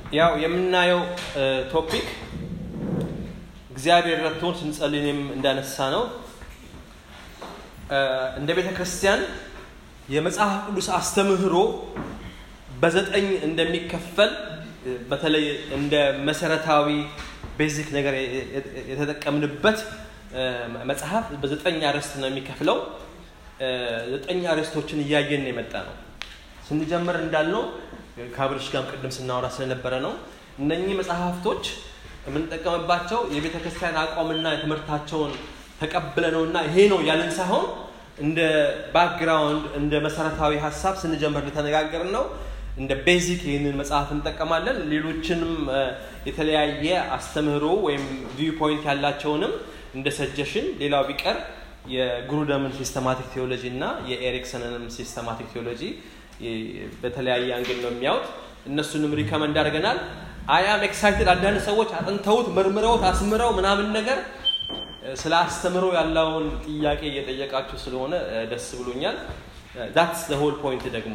ያው የምናየው ቶፒክ እግዚአብሔር ረድቶን ስንጸልይም እንዳነሳ ነው እንደ ቤተ ክርስቲያን የመጽሐፍ ቅዱስ አስተምህሮ በዘጠኝ እንደሚከፈል በተለይ እንደ መሰረታዊ ቤዚክ ነገር የተጠቀምንበት መጽሐፍ በዘጠኝ አርዕስት ነው የሚከፍለው። ዘጠኝ አርዕስቶችን እያየን የመጣ ነው። ስንጀምር እንዳልነው ከአብርሽ ጋርም ቅድም ስናወራ ስለነበረ ነው። እነኚህ መጽሐፍቶች የምንጠቀምባቸው የቤተ ክርስቲያን አቋምና የትምህርታቸውን ተቀብለ ነውና ይሄ ነው ያለን ሳይሆን እንደ ባክግራውንድ እንደ መሰረታዊ ሀሳብ ስንጀምር ልተነጋገር ነው። እንደ ቤዚክ ይህንን መጽሐፍ እንጠቀማለን። ሌሎችንም የተለያየ አስተምህሮ ወይም ቪው ፖይንት ያላቸውንም እንደ ሰጀሽን ሌላው ቢቀር የግሩደምን ሲስተማቲክ ቴዎሎጂ እና የኤሪክሰንንም ሲስተማቲክ ቴዎሎጂ በተለያየ አንግል ነው የሚያዩት። እነሱንም ሪከመንድ አድርገናል። አያም ኤክሳይትድ አንዳንድ ሰዎች አጥንተውት መርምረውት አስምረው ምናምን ነገር ስለ አስተምሮ ያለውን ጥያቄ እየጠየቃችሁ ስለሆነ ደስ ብሎኛል። ዳትስ ሆል ፖይንት ደግሞ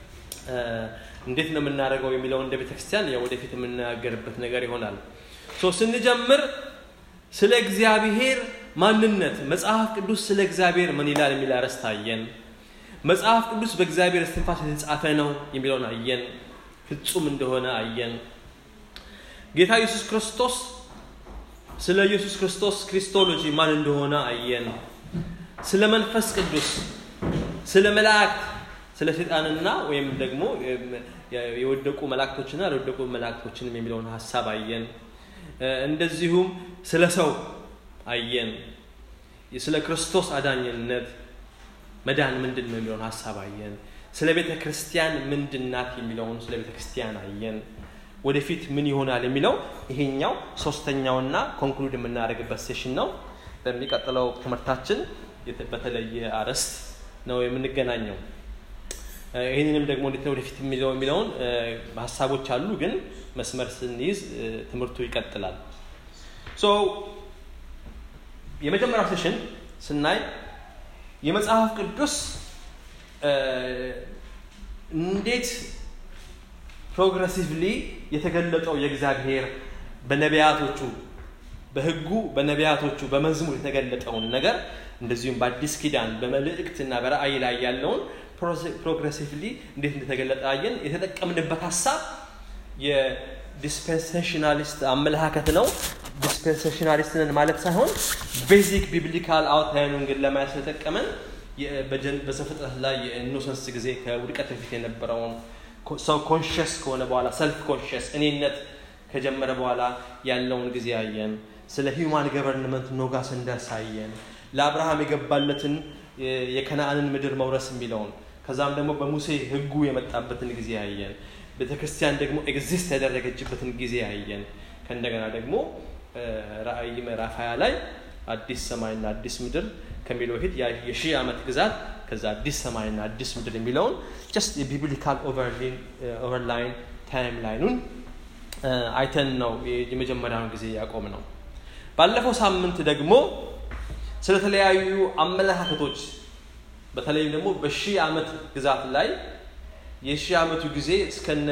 እንዴት ነው የምናደርገው የሚለው እንደ ቤተክርስቲያን ወደፊት የምናገርበት ነገር ይሆናል። ስንጀምር ስለ እግዚአብሔር ማንነት መጽሐፍ ቅዱስ ስለ እግዚአብሔር ምን ይላል የሚል አርዕስት አየን። መጽሐፍ ቅዱስ በእግዚአብሔር እስትንፋስ የተጻፈ ነው የሚለውን አየን። ፍጹም እንደሆነ አየን። ጌታ ኢየሱስ ክርስቶስ ስለ ኢየሱስ ክርስቶስ ክሪስቶሎጂ ማን እንደሆነ አየን። ስለ መንፈስ ቅዱስ፣ ስለ መላእክት፣ ስለ ሰይጣንና ወይም ደግሞ የወደቁ መላእክቶችና ያልወደቁ መላእክቶችንም የሚለውን ሀሳብ አየን። እንደዚሁም ስለ ሰው አየን። ስለ ክርስቶስ አዳኝነት መዳን ምንድን ነው የሚለውን ሀሳብ አየን። ስለ ቤተ ክርስቲያን ምንድን ናት የሚለውን ስለ ቤተ ክርስቲያን አየን። ወደፊት ምን ይሆናል የሚለው ይሄኛው ሶስተኛውና ኮንክሉድ የምናደርግበት ሴሽን ነው። በሚቀጥለው ትምህርታችን በተለየ አርዕስት ነው የምንገናኘው። ይህንንም ደግሞ እንዴት ነው ወደፊት የሚለው የሚለውን ሀሳቦች አሉ፣ ግን መስመር ስንይዝ ትምህርቱ ይቀጥላል። ሶ የመጀመሪያው ሴሽን ስናይ የመጽሐፍ ቅዱስ እንዴት ፕሮግረሲቭሊ የተገለጠው የእግዚአብሔር በነቢያቶቹ በሕጉ በነቢያቶቹ በመዝሙር የተገለጠውን ነገር እንደዚሁም በአዲስ ኪዳን በመልእክት እና በራእይ ላይ ያለውን ፕሮግረሲቭሊ እንዴት እንደተገለጠ አየን። የተጠቀምንበት ሀሳብ የዲስፔንሴሽናሊስት አመለካከት ነው። ዲስፔንሴሽናሊስትንን ማለት ሳይሆን ቤዚክ ቢብሊካል አውትላይኑን ግን ለማየት ስለጠቀመን በዘፍጥረት ላይ የኢኖሰንስ ጊዜ ከውድቀት በፊት የነበረውን ሰው ኮንሽስ ከሆነ በኋላ ሰልፍ ኮንሽስ እኔነት ከጀመረ በኋላ ያለውን ጊዜ አየን። ስለ ሂውማን ገቨርንመንት ኖጋ ስንደርስ አየን። ለአብርሃም የገባለትን የከነአንን ምድር መውረስ የሚለውን ከዛም ደግሞ በሙሴ ህጉ የመጣበትን ጊዜ አየን። ቤተ ክርስቲያን ደግሞ ኤግዚስት ያደረገችበትን ጊዜ አየን። ከእንደገና ደግሞ ራእይ ምዕራፍ ሀያ ላይ አዲስ ሰማይና አዲስ ምድር ከሚለው በፊት የሺህ ዓመት ግዛት ከዛ አዲስ ሰማይና አዲስ ምድር የሚለውን ጀስት የቢብሊካል ኦቨርላይን ታይም ላይኑን አይተን ነው የመጀመሪያውን ጊዜ ያቆም ነው። ባለፈው ሳምንት ደግሞ ስለተለያዩ አመለካከቶች በተለይም ደግሞ በሺህ ዓመት ግዛት ላይ የሺህ ዓመቱ ጊዜ እስከነ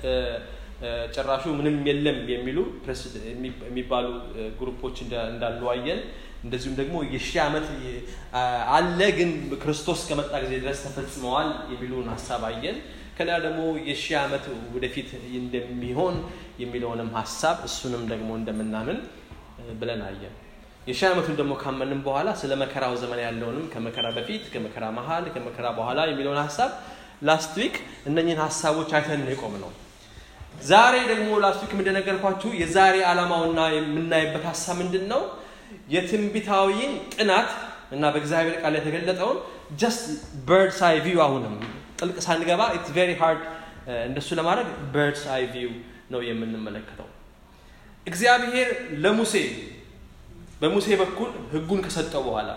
ጭራሹ ምንም የለም የሚሉ የሚባሉ ግሩፖች እንዳሉ አየን። እንደዚሁም ደግሞ የሺህ ዓመት አለ ግን ክርስቶስ ከመጣ ጊዜ ድረስ ተፈጽመዋል የሚሉን ሀሳብ አየን። ከሌላ ደግሞ የሺህ ዓመት ወደፊት እንደሚሆን የሚለውንም ሀሳብ እሱንም ደግሞ እንደምናምን ብለን አየን። የሺህ ዓመቱን ደግሞ ካመንም በኋላ ስለ መከራው ዘመን ያለውንም ከመከራ በፊት፣ ከመከራ መሀል፣ ከመከራ በኋላ የሚለውን ሀሳብ ላስት ዊክ እነኝህን ሀሳቦች አይተን የቆም ነው። ዛሬ ደግሞ ላስት ዊክ እንደነገርኳችሁ የዛሬ ዓላማውና የምናይበት ሀሳብ ምንድን ነው? የትንቢታዊን ጥናት እና በእግዚአብሔር ቃል የተገለጠውን ጀስት በርድስ አይ ቪው አሁንም ጥልቅ ሳንገባ ኢትስ ቬሪ ሃርድ እንደሱ ለማድረግ በርድስ አይ ቪው ነው የምንመለከተው። እግዚአብሔር ለሙሴ በሙሴ በኩል ህጉን ከሰጠው በኋላ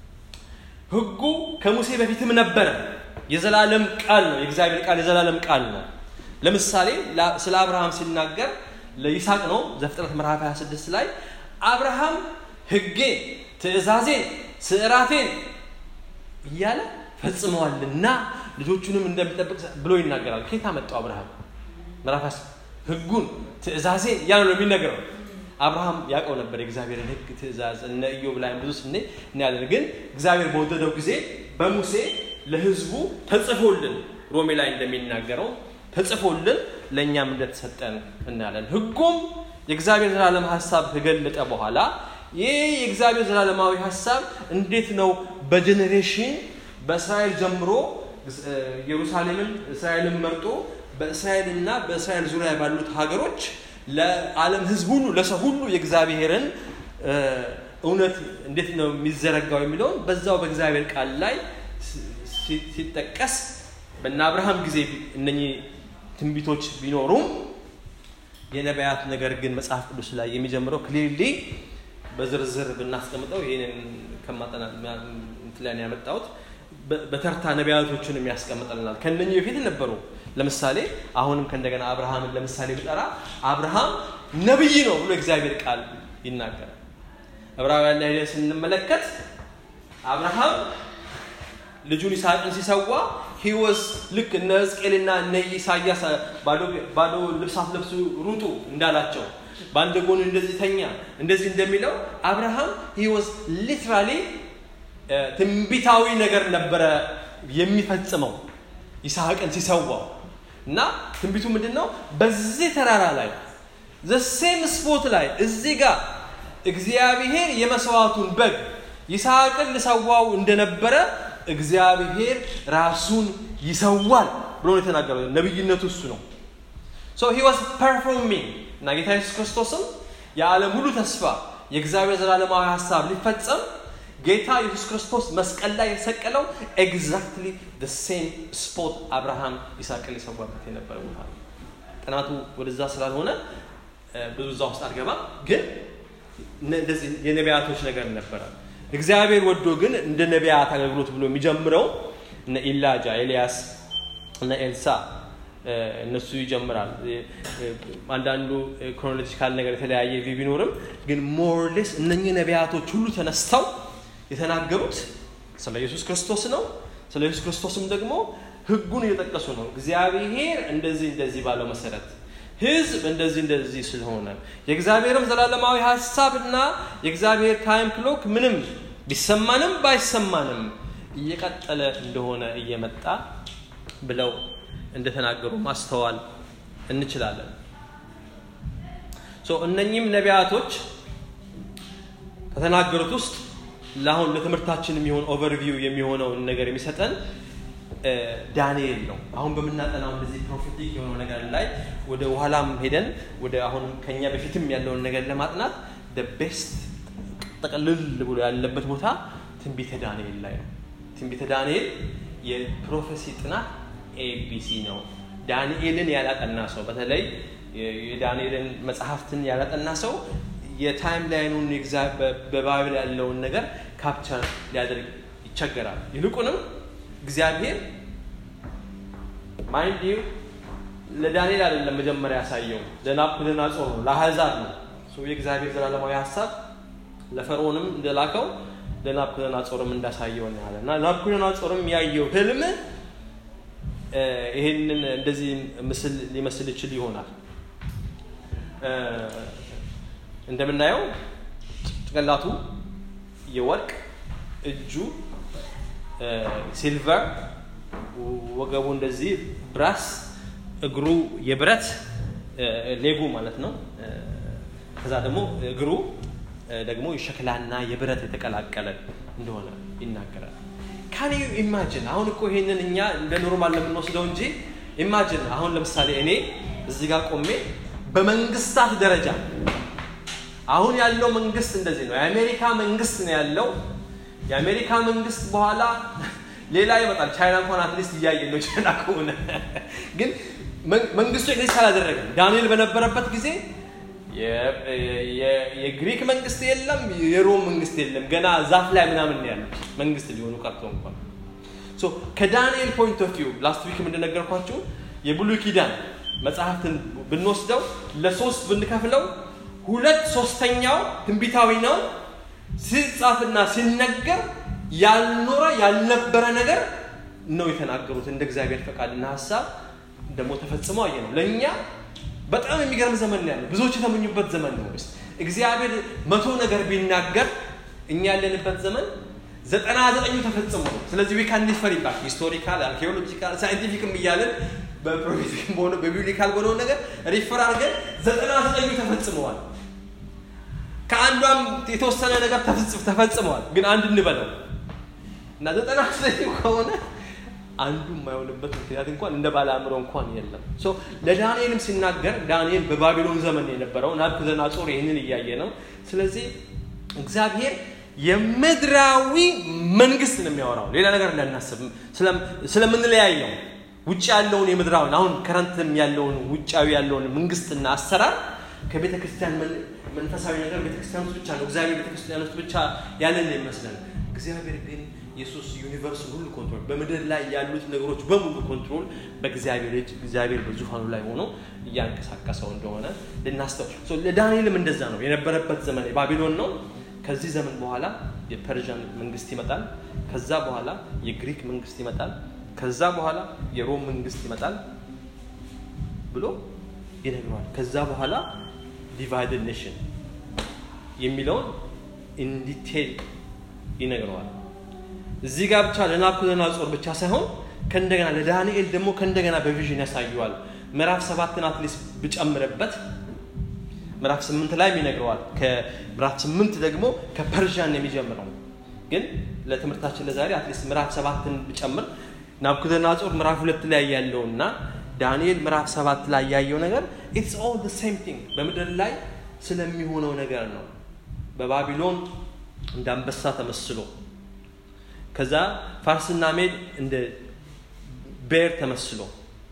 ህጉ ከሙሴ በፊትም ነበረ። የዘላለም ቃል ነው። የእግዚአብሔር ቃል የዘላለም ቃል ነው። ለምሳሌ ስለ አብርሃም ሲናገር ለይስሐቅ ነው። ዘፍጥረት ምዕራፍ 26 ላይ አብርሃም ህጌን፣ ትእዛዜን፣ ስዕራቴን እያለ ፈጽመዋልና ልጆቹንም እንደሚጠብቅ ብሎ ይናገራል። ከየት አመጣው አብርሃም? ምዕራፍ ህጉን ትእዛዜን ያ ነው የሚነግረው አብርሃም ያውቀው ነበር የእግዚአብሔርን ህግ ትእዛዝ እነ ኢዮብ ላይ ብዙ ስኔ እናያለን ግን እግዚአብሔር በወደደው ጊዜ በሙሴ ለህዝቡ ተጽፎልን ሮሜ ላይ እንደሚናገረው ተጽፎልን ለእኛም እንደተሰጠን እናያለን ህጉም የእግዚአብሔር ዘላለም ሀሳብ ከገለጠ በኋላ ይህ የእግዚአብሔር ዘላለማዊ ሀሳብ እንዴት ነው በጀኔሬሽን በእስራኤል ጀምሮ ኢየሩሳሌምን እስራኤልን መርጦ በእስራኤልና በእስራኤል ዙሪያ ባሉት ሀገሮች ለዓለም ህዝብ ሁሉ ለሰው ሁሉ የእግዚአብሔርን እውነት እንዴት ነው የሚዘረጋው የሚለውን በዛው በእግዚአብሔር ቃል ላይ ሲጠቀስ በእነ አብርሃም ጊዜ እነኚህ ትንቢቶች ቢኖሩም የነቢያት ነገር ግን መጽሐፍ ቅዱስ ላይ የሚጀምረው ክሊርሊ በዝርዝር ብናስቀምጠው ይህንን ከማጠና ላይ ያመጣሁት በተርታ ነቢያቶችን ያስቀምጠልናል ከነኚህ በፊት ነበሩ ለምሳሌ አሁንም ከእንደገና አብርሃምን ለምሳሌ ብጠራ አብርሃም ነብይ ነው ብሎ እግዚአብሔር ቃል ይናገራል ዕብራውያን ላይ ስንመለከት አብርሃም ልጁን ይስሐቅን ሲሰዋ ሂወስ ልክ እነ ሕዝቅኤልና እነ ኢሳያስ ባዶ ልብስ አትለብሱ ሩጡ እንዳላቸው በአንድ ጎን እንደዚህ ተኛ እንደዚህ እንደሚለው አብርሃም ሂወስ ሊትራሊ ትንቢታዊ ነገር ነበረ የሚፈጽመው ይስሐቅን ሲሰዋው እና ትንቢቱ ምንድን ነው በዚህ ተራራ ላይ ዘሴም ስፖት ላይ እዚህ ጋር እግዚአብሔር የመስዋዕቱን በግ ይስሐቅን ልሰዋው እንደነበረ እግዚአብሔር ራሱን ይሰዋል ብሎ ነው የተናገረው ነብይነቱ እሱ ነው ሶ ሂ ዋስ ፐርፎርሚንግ እና ጌታ ኢየሱስ ክርስቶስም የዓለም ሁሉ ተስፋ የእግዚአብሔር ዘላለማዊ ሀሳብ ሊፈጸም ጌታ ኢየሱስ ክርስቶስ መስቀል ላይ የሰቀለው ኤግዛክትሊ ሴም ስፖት አብርሃም ይስሐቅን ሊሰዋበት የነበረ ቦታ ነው ጥናቱ ወደዛ ስላልሆነ ብዙ እዛ ውስጥ አልገባም ግን እንደዚህ የነቢያቶች ነገር ነበረ እግዚአብሔር ወዶ ግን እንደ ነቢያት አገልግሎት ብሎ የሚጀምረው እነ ኢላጃ ኤልያስ እነ ኤልሳ እነሱ ይጀምራል አንዳንዱ ክሮኖሎጂካል ነገር የተለያየ ቪ ቢኖርም ግን ሞርሌስ እነኚህ ነቢያቶች ሁሉ ተነስተው የተናገሩት ስለ ኢየሱስ ክርስቶስ ነው ስለ ኢየሱስ ክርስቶስም ደግሞ ህጉን እየጠቀሱ ነው እግዚአብሔር እንደዚህ እንደዚህ ባለው መሰረት ህዝብ እንደዚህ እንደዚህ ስለሆነ የእግዚአብሔርም ዘላለማዊ ሀሳብና የእግዚአብሔር ታይም ክሎክ ምንም ቢሰማንም ባይሰማንም እየቀጠለ እንደሆነ እየመጣ ብለው እንደተናገሩ ማስተዋል እንችላለን እነኚህም ነቢያቶች ከተናገሩት ውስጥ ለአሁን ለትምህርታችን የሚሆን ኦቨርቪው የሚሆነውን ነገር የሚሰጠን ዳንኤል ነው አሁን በምናጠናው እንደዚህ ፕሮፌቲክ የሆነው ነገር ላይ ወደ ኋላም ሄደን ወደ አሁን ከኛ በፊትም ያለውን ነገር ለማጥናት ቤስት ጠቅልል ብሎ ያለበት ቦታ ትንቢተ ዳንኤል ላይ ነው ትንቢተ ዳንኤል የፕሮፌሲ ጥናት ኤቢሲ ነው ዳንኤልን ያላጠና ሰው በተለይ የዳንኤልን መጽሐፍትን ያላጠና ሰው የታይም ላይኑን በባይብል ያለውን ነገር ካፕቸር ሊያደርግ ይቸገራል ይልቁንም እግዚአብሔር ማይንድ ዩ ለዳንኤል አይደለም መጀመሪያ ያሳየው ለናቡከደነፆር ነው ለአህዛብ ነው የእግዚአብሔር ዘላለማዊ ሀሳብ ለፈርዖንም እንደላከው ለናቡከደነፆርም እንዳሳየው እናያለን እና ናቡከደነፆርም ያየው ህልም ይሄንን እንደዚህ ምስል ሊመስል ይችል ይሆናል እንደምናየው ጭንቅላቱ የወርቅ እጁ ሲልቨር ወገቡ እንደዚህ ብራስ እግሩ የብረት ሌጉ ማለት ነው ከዛ ደግሞ እግሩ ደግሞ የሸክላና የብረት የተቀላቀለ እንደሆነ ይናገራል ካን ዩ ኢማጅን አሁን እኮ ይሄንን እኛ እንደ ኖርማል ለምንወስደው እንጂ ኢማጅን አሁን ለምሳሌ እኔ እዚህ ጋር ቆሜ በመንግስታት ደረጃ አሁን ያለው መንግስት እንደዚህ ነው የአሜሪካ መንግስት ነው ያለው የአሜሪካ መንግስት በኋላ ሌላ ይመጣል ቻይና እንኳን አትሊስት እያየ ነው ቻይና ከሆነ ግን መንግስቱ ኤግዚስት አላደረገም ዳንኤል በነበረበት ጊዜ የግሪክ መንግስት የለም የሮም መንግስት የለም ገና ዛፍ ላይ ምናምን ያሉት መንግስት ሊሆኑ ቀርቶ እንኳን ከዳንኤል ፖይንት ኦፍ ቪው ላስት ዊክ እንደነገርኳችሁ የብሉይ ኪዳን መጽሐፍትን ብንወስደው ለሶስት ብንከፍለው ሁለት ሶስተኛው ትንቢታዊ ነው ሲጻፍና ሲነገር ያልኖረ ያልነበረ ነገር ነው የተናገሩት እንደ እግዚአብሔር ፈቃድና ሀሳብ ደግሞ ተፈጽሞ አየ ነው ለእኛ በጣም የሚገርም ዘመን ነው ያለው። ብዙዎች የተመኙበት ዘመን ነው። ስ እግዚአብሔር መቶ ነገር ቢናገር እኛ ያለንበት ዘመን ዘጠና ዘጠኙ ተፈጽሞ ነው። ስለዚህ ዊ ካን ዲፈር ይባል ሂስቶሪካል፣ አርኪኦሎጂካል፣ ሳይንቲፊክም እያለን በፕሮፌቲክም በሆነ በቢብሊካል በሆነው ነገር ሪፈር አድርገን ዘጠና ዘጠኙ ተፈጽመዋል። ከአንዷም የተወሰነ ነገር ተፈጽመዋል። ግን አንድ እንበለው እና ዘጠና ዘጠኙ ከሆነ አንዱ የማይሆንበት ምክንያት እንኳን እንደ ባለ አእምሮ እንኳን የለም። ለዳንኤልም ሲናገር ዳንኤል በባቢሎን ዘመን የነበረው ናቡከደነፆር ይህንን እያየ ነው። ስለዚህ እግዚአብሔር የምድራዊ መንግስት ነው የሚያወራው። ሌላ ነገር እንዳናስብ ስለምንለያየው ውጭ ያለውን የምድራውን አሁን ከረንትም ያለውን ውጫዊ ያለውን መንግስትና አሰራር ከቤተ ክርስቲያን መንፈሳዊ ነገር ቤተክርስቲያን ውስጥ ብቻ ነው። እግዚአብሔር ቤተክርስቲያን ውስጥ ብቻ ያለን ነው ይመስለን። እግዚአብሔር ግን ኢየሱስ ዩኒቨርስን ሁሉ ኮንትሮል በምድር ላይ ያሉት ነገሮች በሙሉ ኮንትሮል በእግዚአብሔር እጅ እግዚአብሔር በዙፋኑ ላይ ሆኖ እያንቀሳቀሰው እንደሆነ ልናስተው ለዳንኤልም እንደዛ ነው የነበረበት ዘመን የባቢሎን ነው። ከዚህ ዘመን በኋላ የፐርዣን መንግስት ይመጣል። ከዛ በኋላ የግሪክ መንግስት ይመጣል። ከዛ በኋላ የሮም መንግስት ይመጣል ብሎ ይነግረዋል። ከዛ በኋላ ዲቫይድድ ኔሽን የሚለውን ኢንዲቴል ይነግረዋል። እዚህ ጋር ብቻ ለናቡከደነፆር ብቻ ሳይሆን ከእንደገና ለዳንኤል ደግሞ ከእንደገና በቪዥን ያሳየዋል። ምዕራፍ ሰባትን አትሊስት ብጨምርበት ምዕራፍ ስምንት ላይም ይነግረዋል። ከምዕራፍ ስምንት ደግሞ ከፐርዣን የሚጀምረው ግን ለትምህርታችን ለዛሬ አትሊስት ምዕራፍ ሰባትን ብጨምር ናቡከደነፆር ምዕራፍ ሁለት ላይ ያለውና ዳንኤል ምዕራፍ ሰባት ላይ ያየው ነገር ኢትስ ኦል ሴም ቲንግ በምድር ላይ ስለሚሆነው ነገር ነው። በባቢሎን እንደ አንበሳ ተመስሎ ከዛ ፋርስና ሜድ እንደ ቤር ተመስሎ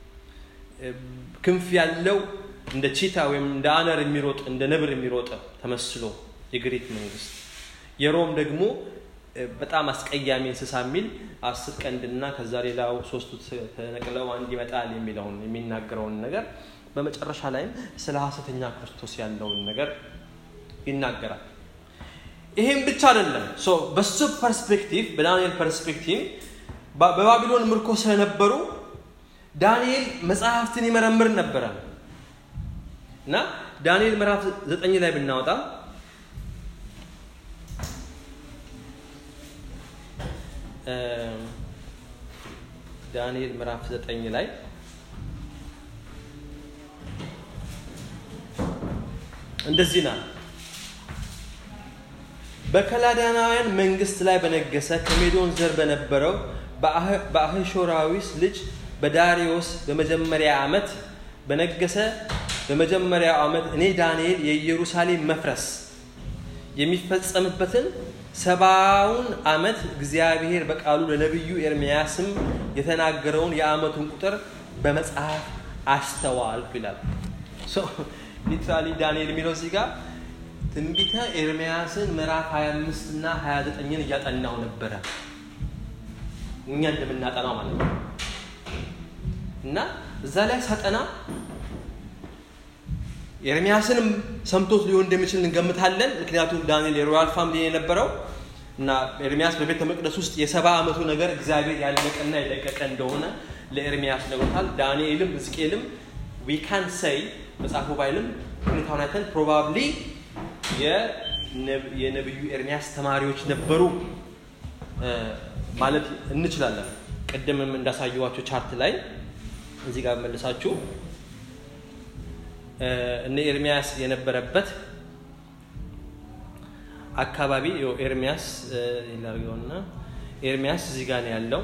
ክንፍ ያለው እንደ ቺታ ወይም እንደ አነር የሚሮጥ እንደ ነብር የሚሮጥ ተመስሎ የግሪክ መንግስት የሮም ደግሞ በጣም አስቀያሚ እንስሳ የሚል አስር ቀንድና ከዛ ሌላው ሶስቱ ተነቅለው አንድ ይመጣል የሚለውን የሚናገረውን ነገር በመጨረሻ ላይም ስለ ሀሰተኛ ክርስቶስ ያለውን ነገር ይናገራል። ይሄም ብቻ አይደለም። በሱ ፐርስፔክቲቭ በዳንኤል ፐርስፔክቲቭ በባቢሎን ምርኮ ስለነበሩ ዳንኤል መጽሐፍትን ይመረምር ነበረ እና ዳንኤል ምዕራፍ ዘጠኝ ላይ ብናወጣ ዳንኤል ምዕራፍ ዘጠኝ ላይ እንደዚህ ናል በከላዳናውያን መንግስት ላይ በነገሰ ከሜዶን ዘር በነበረው በአህሾራዊስ ልጅ በዳሪዮስ በመጀመሪያ ዓመት በነገሰ በመጀመሪያው ዓመት እኔ ዳንኤል የኢየሩሳሌም መፍረስ የሚፈጸምበትን ሰባውን ዓመት እግዚአብሔር በቃሉ ለነቢዩ ኤርምያስም የተናገረውን የዓመቱን ቁጥር በመጽሐፍ አስተዋልኩ ይላል። ሊትራሊ ዳንኤል የሚለው እዚህ ጋር ትንቢተ ኤርምያስን ምዕራፍ 25 እና 29ን እያጠናው ነበረ። እኛ እንደምናጠናው ማለት ነው። እና እዛ ላይ ሳጠና ኤርሚያስንም ሰምቶት ሊሆን እንደሚችል እንገምታለን። ምክንያቱም ዳንኤል የሮያል ፋሚሊ የነበረው እና ኤርሚያስ በቤተ መቅደስ ውስጥ የሰባ ዓመቱ ነገር እግዚአብሔር ያለቀና የለቀቀ እንደሆነ ለኤርሚያስ ነግሮታል። ዳንኤልም ሕዝቅኤልም ዊካን ሰይ መጽሐፉ ባይልም ሁኔታውን አይተን ፕሮባብሊ የነቢዩ ኤርሚያስ ተማሪዎች ነበሩ ማለት እንችላለን። ቅድምም እንዳሳየዋቸው ቻርት ላይ እዚህ ጋር መልሳችሁ እነ ኤርሚያስ የነበረበት አካባቢ ኤርሚያስ ላርገውና ኤርሚያስ እዚህ ጋር ነው ያለው።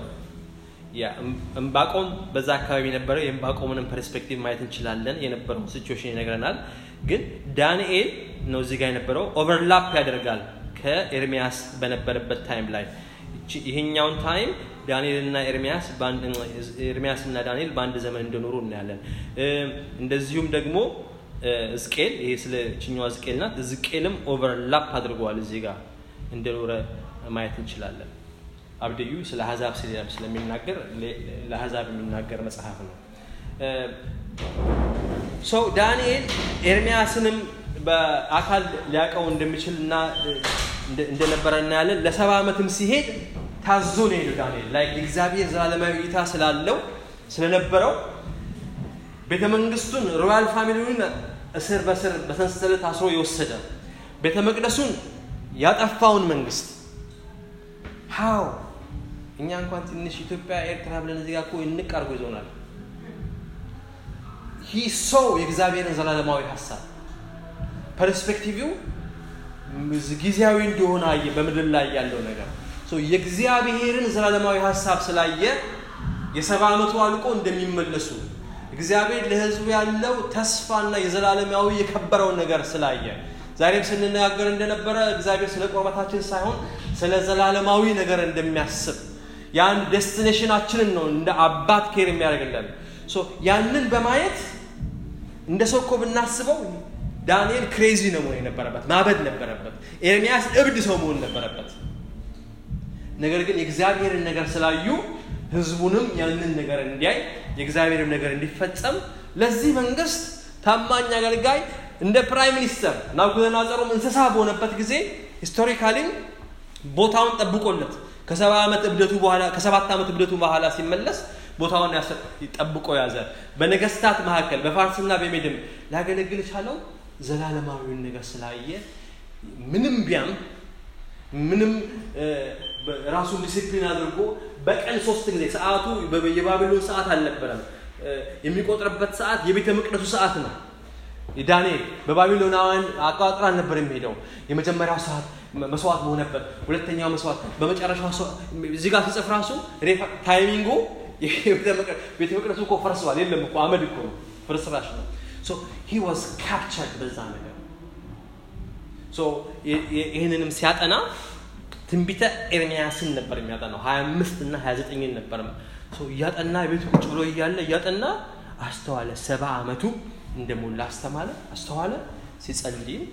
እምባቆም በዛ አካባቢ የነበረው የእምባቆምንም ፐርስፔክቲቭ ማየት እንችላለን። የነበረው ሲቹዌሽን ይነግረናል። ግን ዳንኤል ነው እዚህ ጋር የነበረው ኦቨርላፕ ያደርጋል ከኤርሚያስ በነበረበት ታይም ላይ ይሄኛውን ታይም ዳንኤልና ኤርሚያስ ኤርሚያስ እና ዳንኤል በአንድ ዘመን እንደኖሩ እናያለን። እንደዚሁም ደግሞ ዝቄል ይሄ ስለ ችኛዋ ዝቄል ናት። ዝቄልም ኦቨርላፕ አድርገዋል እዚህ ጋር እንደኖረ ማየት እንችላለን። አብደዩ ስለ አሕዛብ ስለሚናገር ለአሕዛብ የሚናገር መጽሐፍ ነው። ሰው ዳንኤል ኤርሚያስንም በአካል ሊያውቀው እንደሚችል እና እንደነበረ እናያለን። ለሰባ ዓመትም ሲሄድ ታዞ ነው የሄደው ዳንኤል ላይ እግዚአብሔር ዘላለማዊ እይታ ስላለው ስለነበረው ቤተ መንግስቱን ሮያል ፋሚሊውን እስር በስር በሰንሰለት አስሮ የወሰደ ቤተ መቅደሱን ያጠፋውን መንግስት ሃው እኛ እንኳን ትንሽ ኢትዮጵያ ኤርትራ ብለን እዚህ ጋር እኮ እንቅ አድርጎ ይዞናል ሂ ሰው የእግዚአብሔርን ዘላለማዊ ሀሳብ ፐርስፔክቲቪው ጊዜያዊ እንደሆነ አየ በምድር ላይ ያለው ነገር የእግዚአብሔርን ዘላለማዊ ሀሳብ ስላየ የሰባ ዓመቱ አልቆ እንደሚመለሱ እግዚአብሔር ለህዝቡ ያለው ተስፋና የዘላለማዊ የከበረውን ነገር ስላየ ዛሬም ስንነጋገር እንደነበረ እግዚአብሔር ስለ ቁርበታችን ሳይሆን ስለ ዘላለማዊ ነገር እንደሚያስብ ያን ዴስቲኔሽናችንን ነው እንደ አባት ኬር የሚያደርግልን ያንን በማየት እንደ ሰው እኮ ብናስበው ዳንኤል ክሬዚ ነው መሆን የነበረበት ማበድ ነበረበት ኤርሚያስ እብድ ሰው መሆን ነበረበት ነገር ግን የእግዚአብሔርን ነገር ስላዩ ህዝቡንም ያንን ነገር እንዲያይ የእግዚአብሔርም ነገር እንዲፈጸም ለዚህ መንግስት ታማኝ አገልጋይ እንደ ፕራይም ሚኒስተር ናቡከደነፆርም እንስሳ በሆነበት ጊዜ ሂስቶሪካሊም ቦታውን ጠብቆለት ከሰባ ዓመት እብደቱ በኋላ ከሰባት ዓመት እብደቱ በኋላ ሲመለስ ቦታውን ጠብቆ ያዘ በነገስታት መካከል በፋርስና በሜድም ሊያገለግል ቻለው ዘላለማዊውን ነገር ስላየ ምንም ቢያም ምንም ራሱን ዲሲፕሊን አድርጎ በቀን ሶስት ጊዜ ሰዓቱ የባቢሎን ሰዓት አልነበረም የሚቆጥርበት ሰዓት የቤተ መቅደሱ ሰዓት ነው ዳንኤል በባቢሎናውያን አቆጣጠር አልነበር የሚሄደው የመጀመሪያው ሰዓት መስዋዕት መሆነበት ሁለተኛው መስዋዕት በመጨረሻው እዚህ ጋር ሲጽፍ ራሱ ታይሚንጉ ቤተ መቅደሱ እኮ ፈርሰዋል የለም እኮ አመድ እኮ ነው ፍርስራሽ ነው ሂ ዋዝ ካፕቸርድ በዛ ነገር ይህንንም ሲያጠና ትንቢተ ኤርሚያስን ነበር የሚያጠናው ሀያ አምስት እና ሀያ ዘጠኝን ነበር እያጠና ቤቱ ቁጭ ብሎ እያለ እያጠና አስተዋለ ሰባ አመቱ እንደሞላ አስተማለ አስተዋለ ሲጸልይም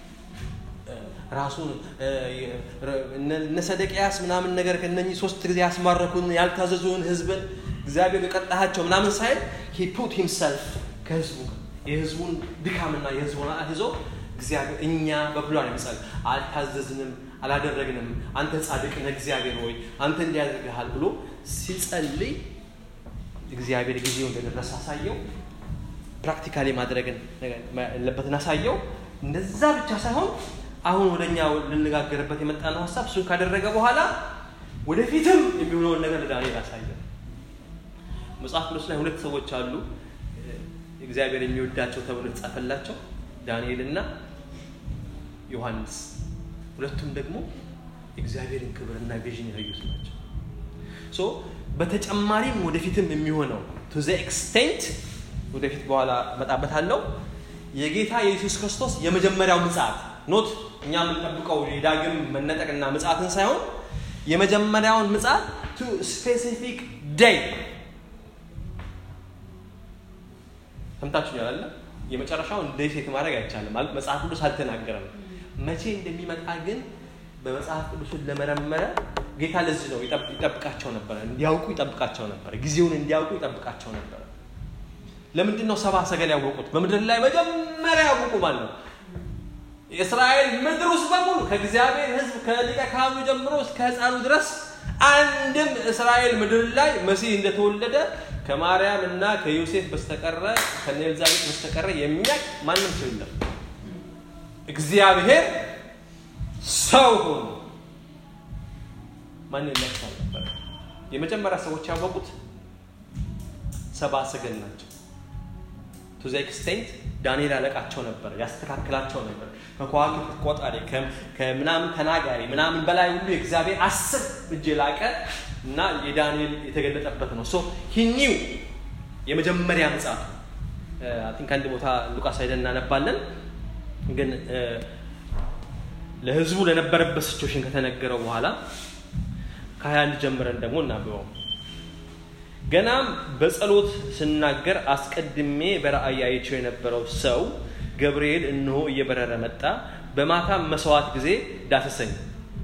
ራሱን እነ ሰደቅያስ ምናምን ነገር ከነኚህ ሶስት ጊዜ ያስማረኩን ያልታዘዙን ህዝብን እግዚአብሔር የቀጣሃቸው ምናምን ሳይል ሂ ፑት ሂምሰልፍ ከህዝቡ የህዝቡን ድካምና የህዝቡን አት ይዞ እግዚአብሔር እኛ በብሏን ይምጸል አልታዘዝንም አላደረግንም አንተ ጻድቅ ነህ እግዚአብሔር ሆይ አንተ እንዲያደርግሃል ብሎ ሲጸልይ እግዚአብሔር ጊዜው እንደደረሰ አሳየው ፕራክቲካሊ ማድረግን ያለበትን አሳየው እንደዛ ብቻ ሳይሆን አሁን ወደኛ ልነጋገርበት የመጣነው ሀሳብ እሱን ካደረገ በኋላ ወደፊትም የሚሆነውን ነገር ለዳንኤል አሳየ መጽሐፍ ቅዱስ ላይ ሁለት ሰዎች አሉ እግዚአብሔር የሚወዳቸው ተብሎ የተጻፈላቸው ዳንኤል እና ዮሐንስ ሁለቱም ደግሞ እግዚአብሔርን ክብርና ቪዥን ያዩት ናቸው ሶ በተጨማሪም ወደፊትም የሚሆነው ቱ ዘ ኤክስቴንት ወደፊት በኋላ መጣበታለው የጌታ የኢየሱስ ክርስቶስ የመጀመሪያው ምጽአት ኖት እኛ የምንጠብቀው የዳግም መነጠቅና ምጽአትን ሳይሆን የመጀመሪያውን ምጽአት ቱ ስፔሲፊክ ዴይ ሰምታችሁኛል አለ የመጨረሻውን ዴይ ሴት ማድረግ አይቻልም ማለት መጽሐፍ ቅዱስ አልተናገረም መቼ እንደሚመጣ ግን በመጽሐፍ ቅዱስን ለመረመረ ጌታ ለዚህ ነው ይጠብቃቸው ነበረ እንዲያውቁ ይጠብቃቸው ነበረ ጊዜውን እንዲያውቁ ይጠብቃቸው ነበረ ለምንድን ነው ሰባ ሰገል ያወቁት በምድር ላይ መጀመሪያ ያወቁ ማለት ነው የእስራኤል ምድር ውስጥ በሙሉ ከእግዚአብሔር ህዝብ ከሊቀ ካህኑ ጀምሮ እስከ ህፃኑ ድረስ አንድም እስራኤል ምድር ላይ መሲህ እንደተወለደ ከማርያም እና ከዮሴፍ በስተቀረ ከኤልዛቤት በስተቀረ የሚያቅ ማንም ሰው የለም እግዚአብሔር ሰው ሆኖ ማን የሚያውቅ ነበር የመጀመሪያ ሰዎች ያወቁት ሰባ ሰገል ናቸው ቱ ዘ ኤክስቴንት ዳንኤል አለቃቸው ነበር ያስተካክላቸው ነበር ከከዋክብት ቆጣሪ ከምናምን ተናጋሪ ምናምን በላይ ሁሉ የእግዚአብሔር አስር እጅ የላቀ እና የዳንኤል የተገለጠበት ነው ሶ ሂኒው የመጀመሪያ ምጽአት ቲንክ አንድ ቦታ ሉቃስ ሄደን እናነባለን ግን ለህዝቡ ለነበረበት ሲቹዌሽን ከተነገረው በኋላ ከ21 ጀምረን ደግሞ እናብበው ገናም በጸሎት ስናገር አስቀድሜ በራእይ አይቸው የነበረው ሰው ገብርኤል እነሆ እየበረረ መጣ በማታም መስዋዕት ጊዜ ዳሰሰኝ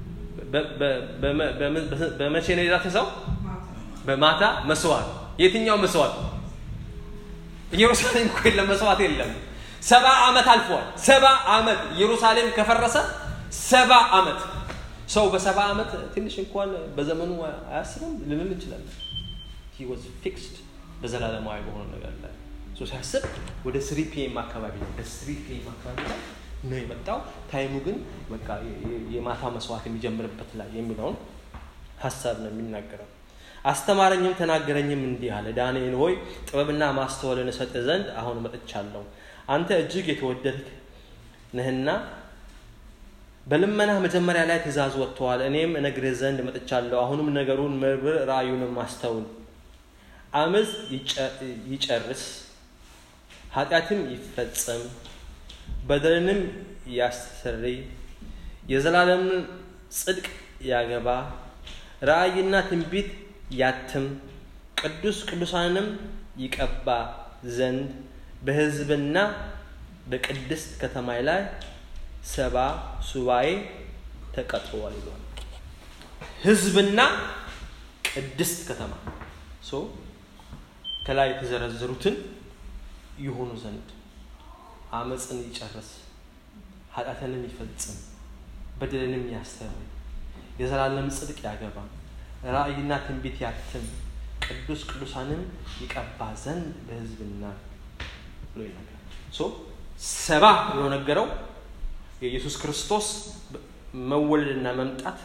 በመቼ ነው የዳሰሰው በማታ መስዋዕት የትኛው መስዋዕት ኢየሩሳሌም እኮ የለም መስዋዕት የለም ሰባ ዓመት አልፏል ሰባ ዓመት ኢየሩሳሌም ከፈረሰ ሰባ ዓመት ሰው በሰባ ዓመት ትንሽ እንኳን በዘመኑ አያስብም ልንል እንችላለን ሂ ዋዝ ፊክስድ በዘላለማዊ በሆነ ነገር ላይ ሲያስብ ወደ ስሪ ፒኤም አካባቢ ነው ወደ ስሪ ፒኤም አካባቢ ላይ ነው የመጣው። ታይሙ ግን በቃ የማታ መስዋዕት የሚጀምርበት ላይ የሚለውን ሀሳብ ነው የሚናገረው። አስተማረኝም ተናገረኝም እንዲህ አለ፣ ዳንኤል ሆይ ጥበብና ማስተዋልን እሰጥ ዘንድ አሁን መጥቻለሁ። አንተ እጅግ የተወደድክ ነህና በልመና መጀመሪያ ላይ ትእዛዝ ወጥተዋል። እኔም እነግርህ ዘንድ መጥቻለሁ። አሁንም ነገሩን መርምር፣ ራእዩንም አስተውል። አመፅ ይጨርስ፣ ኃጢአትም ይፈጸም፣ በደልንም ያስተሰርይ፣ የዘላለምን ጽድቅ ያገባ፣ ራእይና ትንቢት ያትም፣ ቅዱስ ቅዱሳንም ይቀባ ዘንድ በሕዝብና በቅድስት ከተማ ላይ ሰባ ሱባኤ ተቀጥሯል ይሏል። ሕዝብና ቅድስት ከተማ ሶ ከላይ የተዘረዘሩትን ይሆኑ ዘንድ አመፅን ይጨርስ፣ ኃጢአትንም ይፈጽም፣ በደልንም ያስተምር፣ የዘላለም ጽድቅ ያገባ፣ ራእይና ትንቢት ያትም፣ ቅዱስ ቅዱሳንም ይቀባ ዘንድ በሕዝብና ብሎ ይናገራል። ሶ ሰባ ብሎ ነገረው የኢየሱስ ክርስቶስ መወለድና መምጣት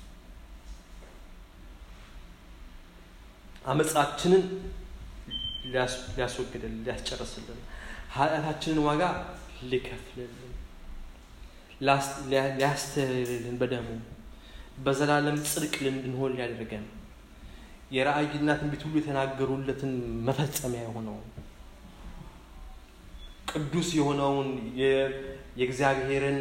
አመፃችንን ሊያስወግድልን ሊያስጨርስልን ኃጢአታችንን ዋጋ ሊከፍልልን ሊያስተርልን በደሙ በዘላለም ጽድቅ እንድንሆን ሊያደርገን የራእይና ትንቢት ሁሉ የተናገሩለትን መፈጸሚያ የሆነው ቅዱስ የሆነውን የእግዚአብሔርን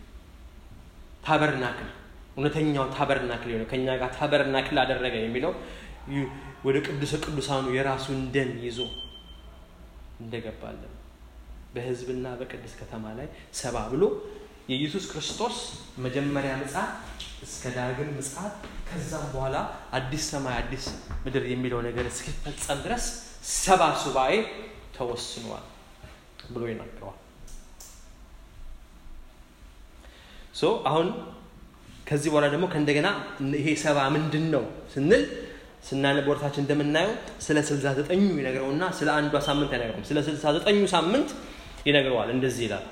ታበርናክል እውነተኛው ታበርናክል የሆነ ከእኛ ጋር ታበርናክል አደረገ የሚለው ወደ ቅዱሰ ቅዱሳኑ የራሱን ደም ይዞ እንደገባለን በሕዝብና በቅድስት ከተማ ላይ ሰባ ብሎ የኢየሱስ ክርስቶስ መጀመሪያ ምጽአት እስከ ዳግም ምጽአት ከዛም በኋላ አዲስ ሰማይ አዲስ ምድር የሚለው ነገር እስኪፈጸም ድረስ ሰባ ሱባኤ ተወስኗል ብሎ ይናገረዋል። ሶ አሁን ከዚህ በኋላ ደግሞ ከእንደገና ይሄ ሰባ ምንድን ነው ስንል ስናነብ ወርታችን እንደምናየው ስለ ስልሳ ዘጠኙ ይነግረውና ስለ አንዷ ሳምንት አይነግረውም። ስለ ስልሳ ዘጠኙ ሳምንት ይነግረዋል። እንደዚህ ይላል።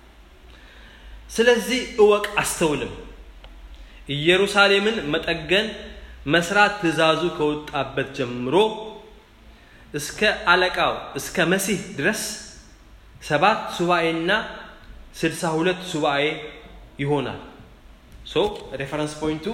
ስለዚህ እወቅ አስተውልም፣ ኢየሩሳሌምን መጠገን መስራት ትእዛዙ ከወጣበት ጀምሮ እስከ አለቃው እስከ መሲህ ድረስ ሰባት ሱባኤና ስልሳ ሁለት ሱባኤ ይሆናል። ሶ ሬፈረንስ ፖይንቱ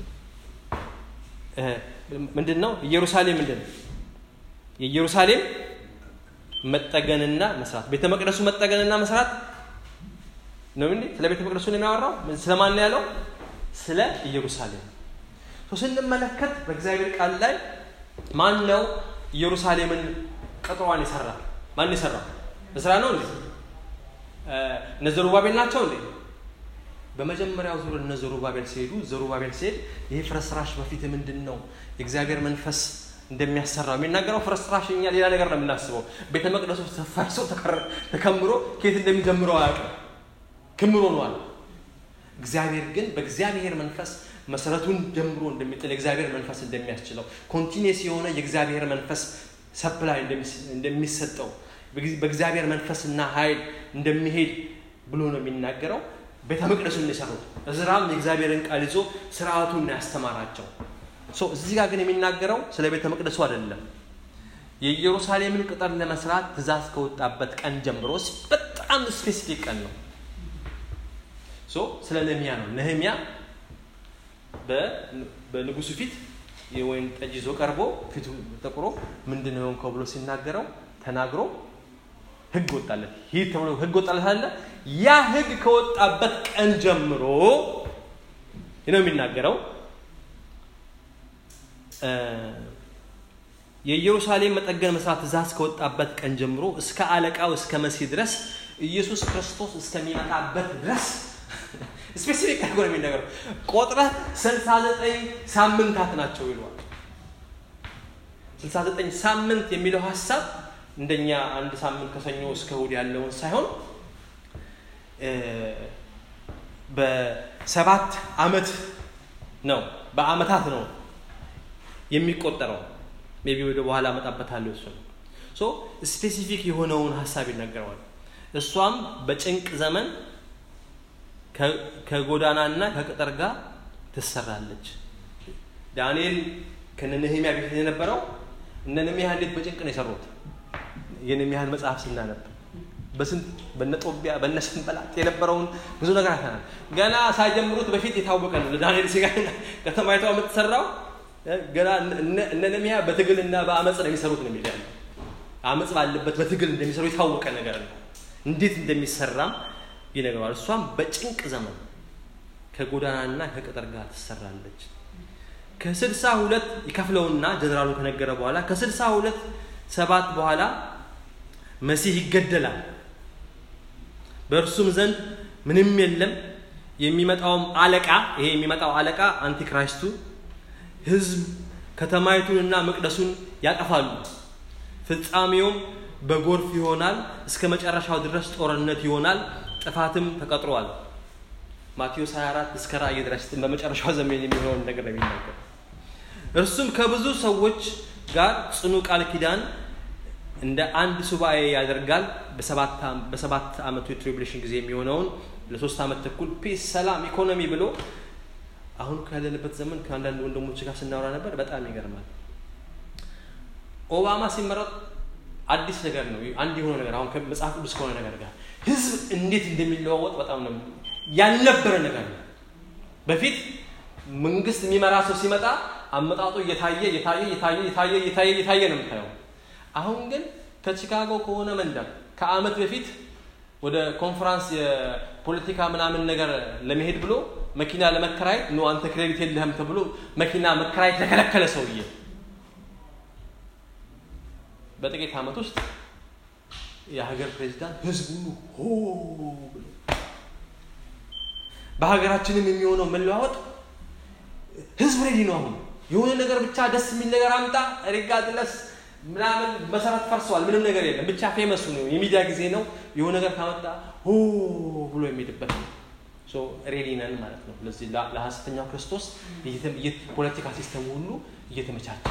ምንድን ነው? ኢየሩሳሌም ምንድን ነው? የኢየሩሳሌም መጠገንና መስራት፣ ቤተ መቅደሱ መጠገንና መስራት ነው እንዴ? ስለ ቤተ መቅደሱ ነው የሚያወራው። ስለማን ነው ያለው? ስለ ኢየሩሳሌም። ስንመለከት በእግዚአብሔር ቃል ላይ ማን ነው ኢየሩሳሌምን ቅጥሯን የሰራ? ማን የሰራው? እስራ ነው እንዴ? እነ ዘሩባቤል ናቸው እንዴ? በመጀመሪያው ዙር እነ ዘሩባቤል ሲሄዱ ዘሩባቤል ሲሄድ ይሄ ፍርስራሽ በፊት ምንድን ነው የእግዚአብሔር መንፈስ እንደሚያሰራው የሚናገረው ፍርስራሽ እኛ ሌላ ነገር ነው የምናስበው። ቤተ መቅደሱ ተፈርሶ ተከምሮ ከየት እንደሚጀምረው አያውቅም። ክምሮ ነዋል። እግዚአብሔር ግን በእግዚአብሔር መንፈስ መሰረቱን ጀምሮ እንደሚጥል የእግዚአብሔር መንፈስ እንደሚያስችለው ኮንቲኒስ የሆነ የእግዚአብሔር መንፈስ ሰፕላይ እንደሚሰጠው በእግዚአብሔር መንፈስና ኃይል እንደሚሄድ ብሎ ነው የሚናገረው። ቤተ መቅደሱን የሰሩት እዝራም የእግዚአብሔርን ቃል ይዞ ስርዓቱን ያስተማራቸው። እዚህ ጋር ግን የሚናገረው ስለ ቤተ መቅደሱ አይደለም። የኢየሩሳሌምን ቅጥር ለመስራት ትእዛዝ ከወጣበት ቀን ጀምሮ በጣም ስፔሲፊክ ቀን ነው። ስለ ነህሚያ ነው። ነህሚያ በንጉሱ ፊት የወይን ጠጅ ይዞ ቀርቦ ፊቱ ጠቁሮ ምንድን ነው የሆንከው ብሎ ሲናገረው ተናግሮ ህግ ወጣለት። ይህ ተብሎ ህግ ወጣለት አለ። ያ ህግ ከወጣበት ቀን ጀምሮ ነው የሚናገረው። የኢየሩሳሌም መጠገን መስራት ትእዛዝ ከወጣበት ቀን ጀምሮ እስከ አለቃው እስከ መሲህ ድረስ ኢየሱስ ክርስቶስ እስከሚመጣበት ድረስ ስፔሲፊክ አድርጎ ነው የሚናገረው። ቆጥረህ ስልሳ ዘጠኝ ሳምንታት ናቸው ይለዋል። ስልሳ ዘጠኝ ሳምንት የሚለው ሀሳብ እንደኛ አንድ ሳምንት ከሰኞ እስከ እሑድ ያለውን ሳይሆን በሰባት ዓመት ነው፣ በአመታት ነው የሚቆጠረው። ሜቢ ወደ በኋላ አመጣበታለሁ እሱ ነው። ሶ ስፔሲፊክ የሆነውን ሀሳብ ይነገረዋል። እሷም በጭንቅ ዘመን ከጎዳናና ከቅጥር ጋር ትሰራለች። ዳንኤል ከነ ነህምያ ቤት የነበረው እነ ነህምያ እንዴት በጭንቅ ነው የሰሩት? የነህምያን መጽሐፍ ስናነብ በስንት በነ ጦቢያ በነ ሰንበላጥ የነበረውን ብዙ ነገር አይተናል። ገና ሳይጀምሩት በፊት የታወቀ ነው። ለዳንኤል ሲጋ ከተማይቷ የምትሰራው ገና እነ ነህምያ በትግልና በአመፅ ነው የሚሰሩት ነው የሚል ያለው አመፅ ባለበት በትግል እንደሚሰሩ የታወቀ ነገር ነው። እንዴት እንደሚሰራም ይነግረዋል። እሷም በጭንቅ ዘመን ከጎዳናና ከቅጥር ጋር ትሰራለች። ከስልሳ ሁለት ይከፍለውና ጀነራሉ ከነገረ በኋላ ከስልሳ ሁለት ሰባት በኋላ መሲህ ይገደላል። በእርሱም ዘንድ ምንም የለም። የሚመጣውም አለቃ ይሄ የሚመጣው አለቃ አንቲክራይስቱ ህዝብ ከተማይቱንና መቅደሱን ያጠፋሉ። ፍጻሜውም በጎርፍ ይሆናል። እስከ መጨረሻው ድረስ ጦርነት ይሆናል። ጥፋትም ተቀጥሯል። ማቴዎስ 24 እስከ ራእይ ድረስ በመጨረሻው ዘመን የሚሆነውን ነገር ነው የሚናገር። እርሱም ከብዙ ሰዎች ጋር ጽኑ ቃል ኪዳን እንደ አንድ ሱባኤ ያደርጋል። በሰባት ዓመቱ የትሪቡሌሽን ጊዜ የሚሆነውን ለሶስት ዓመት ተኩል ፒስ፣ ሰላም፣ ኢኮኖሚ ብሎ አሁን ካለንበት ዘመን ከአንዳንድ ወንድሞች ጋር ስናወራ ነበር። በጣም ይገርማል። ኦባማ ሲመረጥ አዲስ ነገር ነው፣ አንድ የሆነ ነገር አሁን መጽሐፍ ቅዱስ ከሆነ ነገር ጋር ህዝብ እንዴት እንደሚለዋወጥ በጣም ነው ያልነበረ ነገር ነው። በፊት መንግስት የሚመራ ሰው ሲመጣ አመጣጡ እየታየ እየታየ እየታየ እየታየ እየታየ እየታየ ነው የምታየው። አሁን ግን ከቺካጎ ከሆነ መንደር ከአመት በፊት ወደ ኮንፈራንስ የፖለቲካ ምናምን ነገር ለመሄድ ብሎ መኪና ለመከራየት ኖ አንተ ክሬዲት የለህም ተብሎ መኪና መከራየት የተከለከለ ሰውዬ በጥቂት ዓመት ውስጥ የሀገር ፕሬዚዳንት ህዝብ ሁሉ ሆ ብሎ በሀገራችንም የሚሆነው መለዋወጥ ህዝብ ሬዲ ነው። አሁን የሆነ ነገር ብቻ ደስ የሚል ነገር አምጣ ሪጋድለስ ምናምን መሰረት ፈርሰዋል። ምንም ነገር የለም። ብቻ ፌመሱ ነው። የሚዲያ ጊዜ ነው። የሆነ ነገር ካመጣ ሆ ብሎ የሚሄድበት ነው። ሬዲ ነን ማለት ነው። ለዚህ ለሐሰተኛው ክርስቶስ ፖለቲካ ሲስተም ሁሉ እየተመቻቸ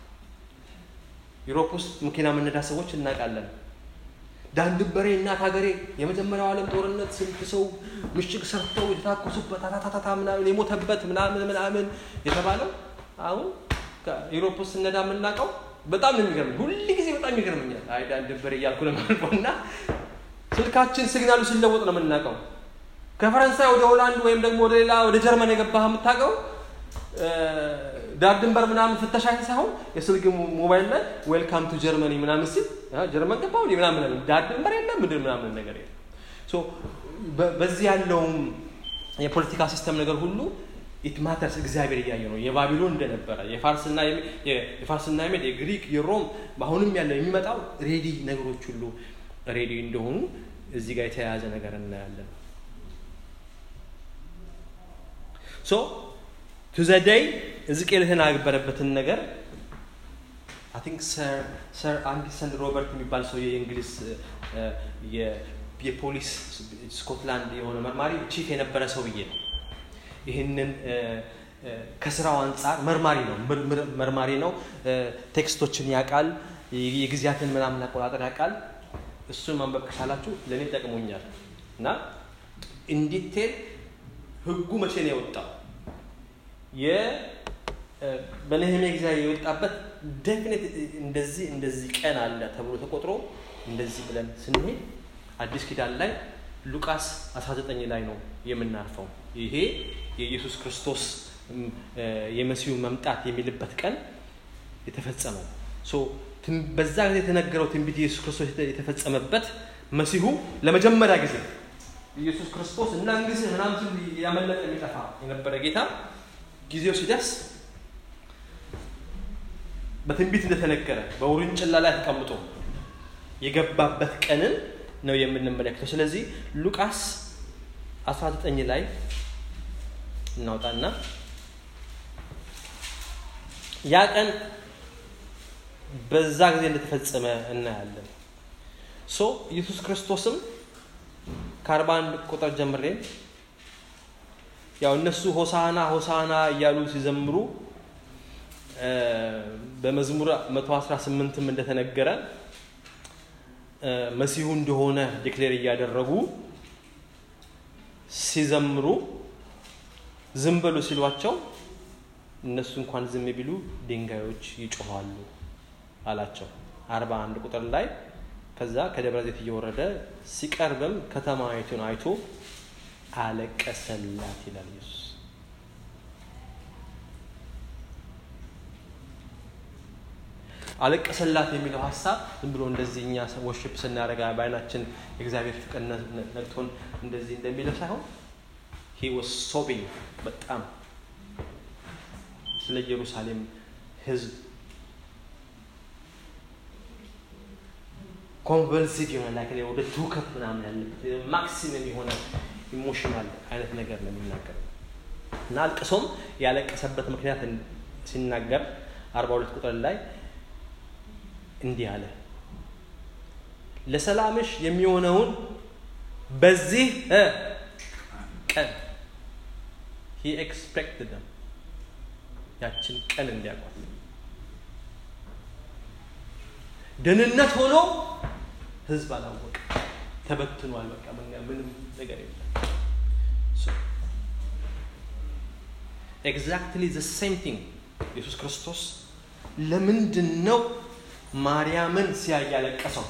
ዩሮፕ ውስጥ መኪና የምነዳ ሰዎች እናውቃለን። ዳን ድንበሬ እናት ሀገሬ የመጀመሪያው ዓለም ጦርነት ስንት ሰው ምሽግ ሰርተው የተታኮሱበት አታታታታ ምናምን የሞተበት ምናምን ምናምን የተባለው አሁን ዩሮፕ ውስጥ ስነዳ የምናውቀው በጣም ነው የሚገርመኝ። ሁል ጊዜ በጣም ይገርመኛል። አይ ዳን ድንበሬ እያልኩ ለማልፈው እና ስልካችን ሲግናሉ ሲለወጥ ነው የምናውቀው። ከፈረንሳይ ወደ ሆላንድ ወይም ደግሞ ወደ ሌላ ወደ ጀርመን የገባህ የምታውቀው ዳር ድንበር ምናምን ፍተሻ ሳይሆን የስልክ ሞባይል ላይ ዌልካም ቱ ጀርመኒ ምናምን ሲል ጀርመን ገባ ምናምን ዳር ድንበር የለም ምድር ምናምን ነገር የለም። በዚህ ያለውም የፖለቲካ ሲስተም ነገር ሁሉ ኢት ማተርስ እግዚአብሔር እያየ ነው። የባቢሎን እንደነበረ የፋርስና የፋርስና የሜድ የግሪክ የሮም አሁንም ያለው የሚመጣው ሬዲ ነገሮች ሁሉ ሬዲ እንደሆኑ እዚህ ጋር የተያያዘ ነገር እናያለን። ሶ ቱ ዘ ዴይ ሕዝቅኤል የተናገረበትን ነገር አይ ቲንክ ሰር አንዲሰን ሮበርት የሚባል ሰው የእንግሊዝ የፖሊስ ስኮትላንድ የሆነ መርማሪ ቺፍ የነበረ ሰውዬ ነው። ይህንን ከስራው አንጻር መርማሪ ነው መርማሪ ነው። ቴክስቶችን ያውቃል። የጊዜያትን ምናምን አቆጣጠር ያውቃል። እሱን ማንበብ ከቻላችሁ ለእኔ ጠቅሞኛል እና ኢንዲቴል ህጉ መቼ ነው የወጣው በነህሜ ጊዜ የወጣበት ዴፊኒት እንደዚህ እንደዚህ ቀን አለ ተብሎ ተቆጥሮ እንደዚህ ብለን ስንሄድ አዲስ ኪዳን ላይ ሉቃስ 19 ላይ ነው የምናርፈው። ይሄ የኢየሱስ ክርስቶስ የመሲሁ መምጣት የሚልበት ቀን የተፈጸመው በዛ ጊዜ የተነገረው ትንቢት ኢየሱስ ክርስቶስ የተፈጸመበት መሲሁ ለመጀመሪያ ጊዜ ኢየሱስ ክርስቶስ እና እንግዲህ ምናምን ያመለጠ የሚጠፋ የነበረ ጌታ ጊዜው ሲደርስ በትንቢት እንደተነገረ በውርንጭላ ላይ ተቀምጦ የገባበት ቀንን ነው የምንመለከተው። ስለዚህ ሉቃስ 19 ላይ እናውጣና ያ ቀን በዛ ጊዜ እንደተፈጸመ እናያለን። ሶ ኢየሱስ ክርስቶስም ከአርባ አንድ ቁጥር ጀምሬ ያው እነሱ ሆሳና ሆሳና እያሉ ሲዘምሩ በመዝሙር 118ም እንደተነገረ መሲሁ እንደሆነ ዲክሌር እያደረጉ ሲዘምሩ ዝም በሉ ሲሏቸው እነሱ እንኳን ዝም ቢሉ ድንጋዮች ይጮኋሉ አላቸው። አርባ አንድ ቁጥር ላይ ከዛ ከደብረ ዘይት እየወረደ ሲቀርብም ከተማይቱን አይቶ አለቀሰላት ይላል ኢየሱስ። አለቀሰላት የሚለው ሀሳብ ዝም ብሎ እንደዚህ እኛ ወሽፕ ስናደርግ በአይናችን የእግዚአብሔር ፍቅር ነቅቶን እንደዚህ እንደሚለው ሳይሆን ሂ ወስ ሶቢንግ በጣም ስለ ኢየሩሳሌም ሕዝብ ኮንቨልሲቭ የሆነ ላይ ወደ ትውከት ምናምን ያለበት ማክሲመም የሆነ ኢሞሽናል አይነት ነገር ነው የሚናገር እና አልቅሶም ያለቀሰበት ምክንያት ሲናገር አርባ ሁለት ቁጥር ላይ እንዲህ አለ ለሰላምሽ የሚሆነውን በዚህ ቀን ሂ ኤክስፔክትድ them ያችን ቀን እንዲያውቋት ደህንነት ሆኖ ህዝብ አላወቀ ተበትኗል በቃ ምንም ነገር የለም ኤግዛክትሊ ዘ ሴም ቲንግ ኢየሱስ ክርስቶስ ለምንድን ነው ማርያምን ሲያይ ያለቀሰው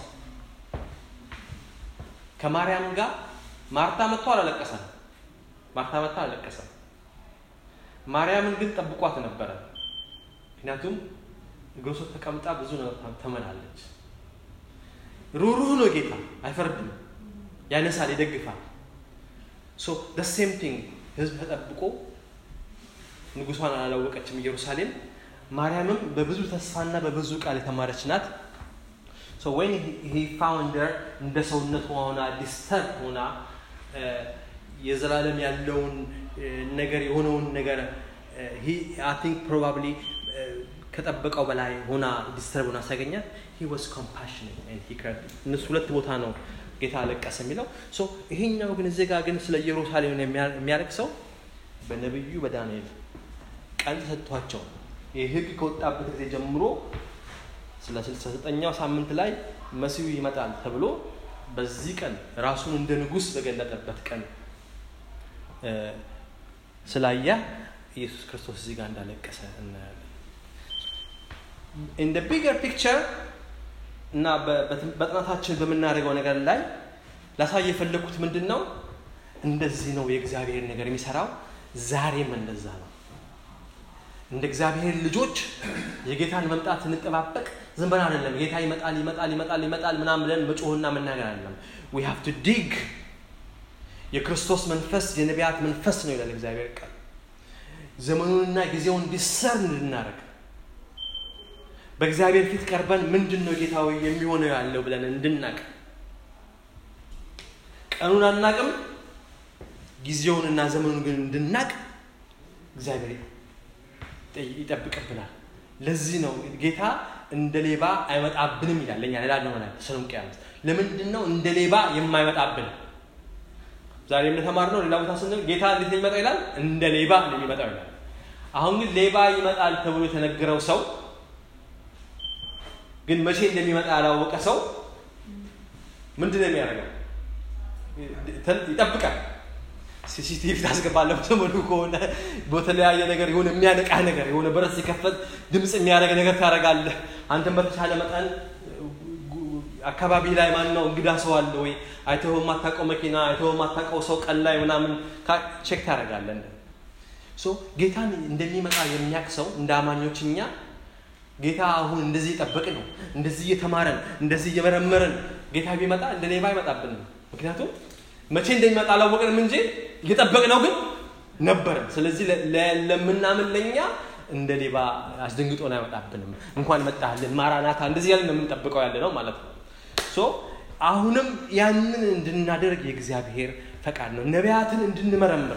ከማርያም ጋር ማርታ መጥቶ አላለቀሰም ማርታ መጥቶ አላለቀሰም ማርያምን ግን ጠብቋት ነበረ ምክንያቱም እግሩ ስር ተቀምጣ ብዙ ነገር ተመላለች ሩሩህ ነው ጌታ አይፈርድም ያነሳል ይደግፋል ሶ ሴም ቲንግ ህዝብ ተጠብቆ ንጉሷን አላወቀችም ኢየሩሳሌም ማርያምም በብዙ ተስፋና በብዙ ቃል የተማረች ናት ወይን ሂ ፋውንደር እንደ ሰውነት ሆና ዲስተርብ ሆና የዘላለም ያለውን ነገር የሆነውን ነገር አይ ቲንክ ፕሮባብሊ ከጠበቀው በላይ ሆና ዲስተርብ ሆና ሲያገኛት ሂ ዋዝ ኮምፓሽኔት እነሱ ሁለት ቦታ ነው ጌታ አለቀሰ የሚለው ይሄኛው ግን እዚህ ጋር ግን ስለ ኢየሩሳሌም የሚያለቅሰው በነቢዩ በዳንኤል ቀን ተሰጥቷቸው ይህ ህግ ከወጣበት ጊዜ ጀምሮ ስለ ስልሳ ዘጠኛው ሳምንት ላይ መሲሁ ይመጣል ተብሎ በዚህ ቀን ራሱን እንደ ንጉስ በገለጠበት ቀን ስላየ ኢየሱስ ክርስቶስ እዚህ ጋር እንዳለቀሰ እናያለን ኢን ቢገር ፒክቸር እና በጥናታችን በምናደርገው ነገር ላይ ላሳይ የፈለግኩት ምንድን ነው እንደዚህ ነው የእግዚአብሔር ነገር የሚሰራው ዛሬም እንደዛ ነው እንደ እግዚአብሔር ልጆች የጌታን መምጣት እንጠባበቅ ዝም ብለን አይደለም ጌታ ይመጣል ይመጣል ይመጣል ይመጣል ምናም ብለን መጮህና መናገር አይደለም ዊ ሃቭ ቱ ዲግ የክርስቶስ መንፈስ የነቢያት መንፈስ ነው ይላል እግዚአብሔር ቃል ዘመኑንና ጊዜውን ዲሰርን እንድናደርግ በእግዚአብሔር ፊት ቀርበን ምንድን ነው ጌታዊ የሚሆነው ያለው ብለን እንድናቅ ቀኑን አናቅም ጊዜውንና ዘመኑን ግን እንድናቅ እግዚአብሔር ይጠብቅብናል ለዚህ ነው ጌታ እንደ ሌባ አይመጣብንም ይላል ለእኛ ሌላ ነው ተሰሎንቄ ያሉት ለምንድን ነው እንደ ሌባ የማይመጣብን ዛሬ እንደተማር ነው ሌላ ቦታ ስንል ጌታ እንዴት የሚመጣው ይላል እንደ ሌባ ነው የሚመጣው ይላል አሁን ግን ሌባ ይመጣል ተብሎ የተነገረው ሰው ግን መቼ እንደሚመጣ ያላወቀ ሰው ምንድን ነው የሚያደርገው ይጠብቃል ሲሲቲቪ ታስገባለሁ ዘመኑ ከሆነ በተለያየ ነገር የሆነ የሚያነቃ ነገር የሆነ በረት ሲከፈት ድምፅ የሚያደርግ ነገር ታደርጋለህ አንተም በተቻለ መጠን አካባቢ ላይ ማን ነው እንግዳ ሰው አለ ወይ አይተው የማታውቀው መኪና አይተው የማታውቀው ሰው ቀን ላይ ምናምን ቼክ ታደርጋለህ ጌታን እንደሚመጣ የሚያውቅ ሰው እንደ አማኞች እኛ ጌታ አሁን እንደዚህ እየጠበቅ ነው እንደዚህ እየተማረን እንደዚህ እየመረመረን ጌታ ቢመጣ እንደ ሌባ አይመጣብንም ምክንያቱም መቼ እንደሚመጣ አላወቅንም እንጂ እየጠበቅ ነው ግን ነበርን ስለዚህ ለምናምን ለኛ እንደ ሌባ አስደንግጦን አይመጣብንም እንኳን መጣልን ማራናታ እንደዚህ ያለን የምንጠብቀው ያለ ነው ማለት ነው አሁንም ያንን እንድናደርግ የእግዚአብሔር ፈቃድ ነው ነቢያትን እንድንመረምር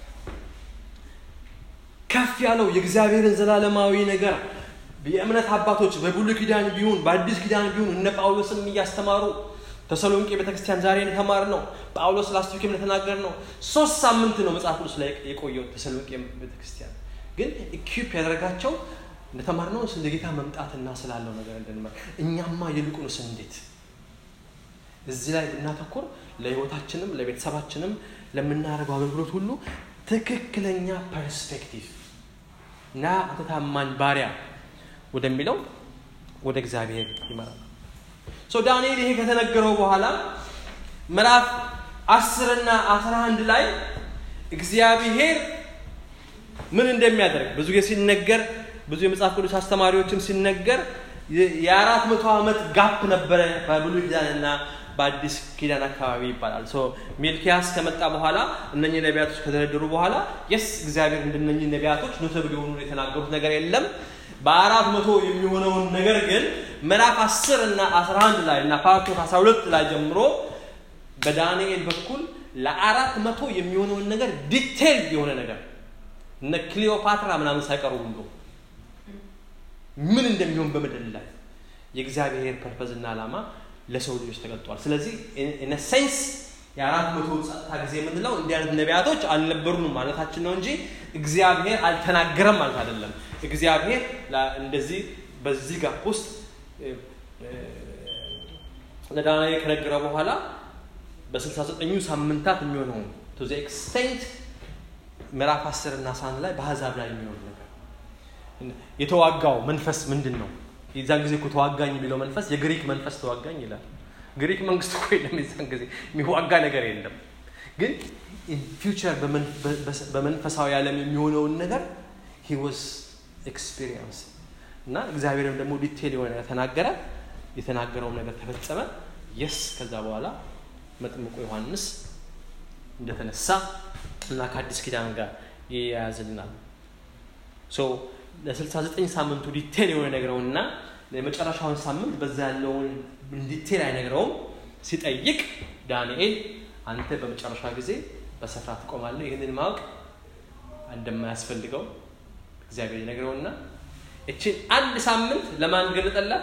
ከፍ ያለው የእግዚአብሔርን ዘላለማዊ ነገር የእምነት አባቶች በብሉይ ኪዳን ቢሆን በአዲስ ኪዳን ቢሆን እነ ጳውሎስም እያስተማሩ ተሰሎንቄ ቤተክርስቲያን ዛሬ የተማር ነው ጳውሎስ ላስቲክም እንደተናገር ነው ሶስት ሳምንት ነው መጽሐፍ ቅዱስ ላይ የቆየው ተሰሎንቄ ቤተክርስቲያን ግን ኢኪፕ ያደረጋቸው እንደተማር ነው ስለ ጌታ መምጣትና ስላለው ነገር እንድንመር እኛማ ይልቁንስ እንዴት እዚህ ላይ ብናተኩር ለህይወታችንም ለቤተሰባችንም ለምናደርገው አገልግሎት ሁሉ ትክክለኛ ፐርስፔክቲቭ እና አንተ ታማኝ ባሪያ ወደሚለው ወደ እግዚአብሔር ይመራል ሶ ዳንኤል ይሄ ከተነገረው በኋላ ምዕራፍ አስርና አስራ አንድ ላይ እግዚአብሔር ምን እንደሚያደርግ ብዙ ጊዜ ሲነገር ብዙ የመጽሐፍ ቅዱስ አስተማሪዎችም ሲነገር የአራት መቶ ዓመት ጋፕ ነበረ በብሉይ ኪዳንና በአዲስ ኪዳን አካባቢ ይባላል ሚልኪያስ ከመጣ በኋላ እነኚህ ነቢያቶች ከተደረደሩ በኋላ የስ እግዚአብሔር እንደነኚህ ነቢያቶች ኖተብል የሆኑ የተናገሩት ነገር የለም በአራት መቶ የሚሆነውን ነገር ግን ምዕራፍ አስር እና አስራ አንድ ላይ እና ፓርቶት አስራ ሁለት ላይ ጀምሮ በዳንኤል በኩል ለአራት መቶ የሚሆነውን ነገር ዲቴል የሆነ ነገር እነ ክሊዮፓትራ ምናምን ሳይቀሩ ሁሉ ምን እንደሚሆን በምድር ላይ የእግዚአብሔር ፐርፐዝና ዓላማ ለሰው ልጆች ተገልጧል ስለዚህ ኢነ ሴንስ የአራት መቶ ጸጥታ ጊዜ የምንለው እንዲህ አይነት ነቢያቶች አልነበሩንም ማለታችን ነው እንጂ እግዚአብሔር አልተናገረም ማለት አይደለም እግዚአብሔር እንደዚህ በዚህ ጋፕ ውስጥ ለዳንኤል ከነገረ በኋላ በስልሳ ዘጠኙ ሳምንታት የሚሆነውን ቱ ዘ ኤክስቴንት ምዕራፍ አስር እና ሳን ላይ በአሕዛብ ላይ የሚሆን ነገር የተዋጋው መንፈስ ምንድን ነው የዛን ጊዜ እኮ ተዋጋኝ የሚለው መንፈስ የግሪክ መንፈስ ተዋጋኝ ይላል ግሪክ መንግስት እኮ የለም የዛን ጊዜ የሚዋጋ ነገር የለም ግን ፊውቸር በመንፈሳዊ ዓለም የሚሆነውን ነገር ሂ ወዝ ኤክስፒሪየንስ እና እግዚአብሔርም ደግሞ ዲቴል የሆነ ነገር ተናገረ የተናገረው ነገር ተፈጸመ የስ ከዛ በኋላ መጥምቁ ዮሐንስ እንደተነሳ እና ከአዲስ ኪዳን ጋር ይያያዝልናል ለ69 ሳምንቱ ዲቴል የሆነ ነግረውና የመጨረሻውን ሳምንት በዛ ያለውን ዲቴል አይነግረውም ሲጠይቅ ዳንኤል አንተ በመጨረሻ ጊዜ በስፍራ ትቆማለህ ይህንን ማወቅ እንደማያስፈልገው እግዚአብሔር ይነግረውና እችን አንድ ሳምንት ለማን ገለጠላት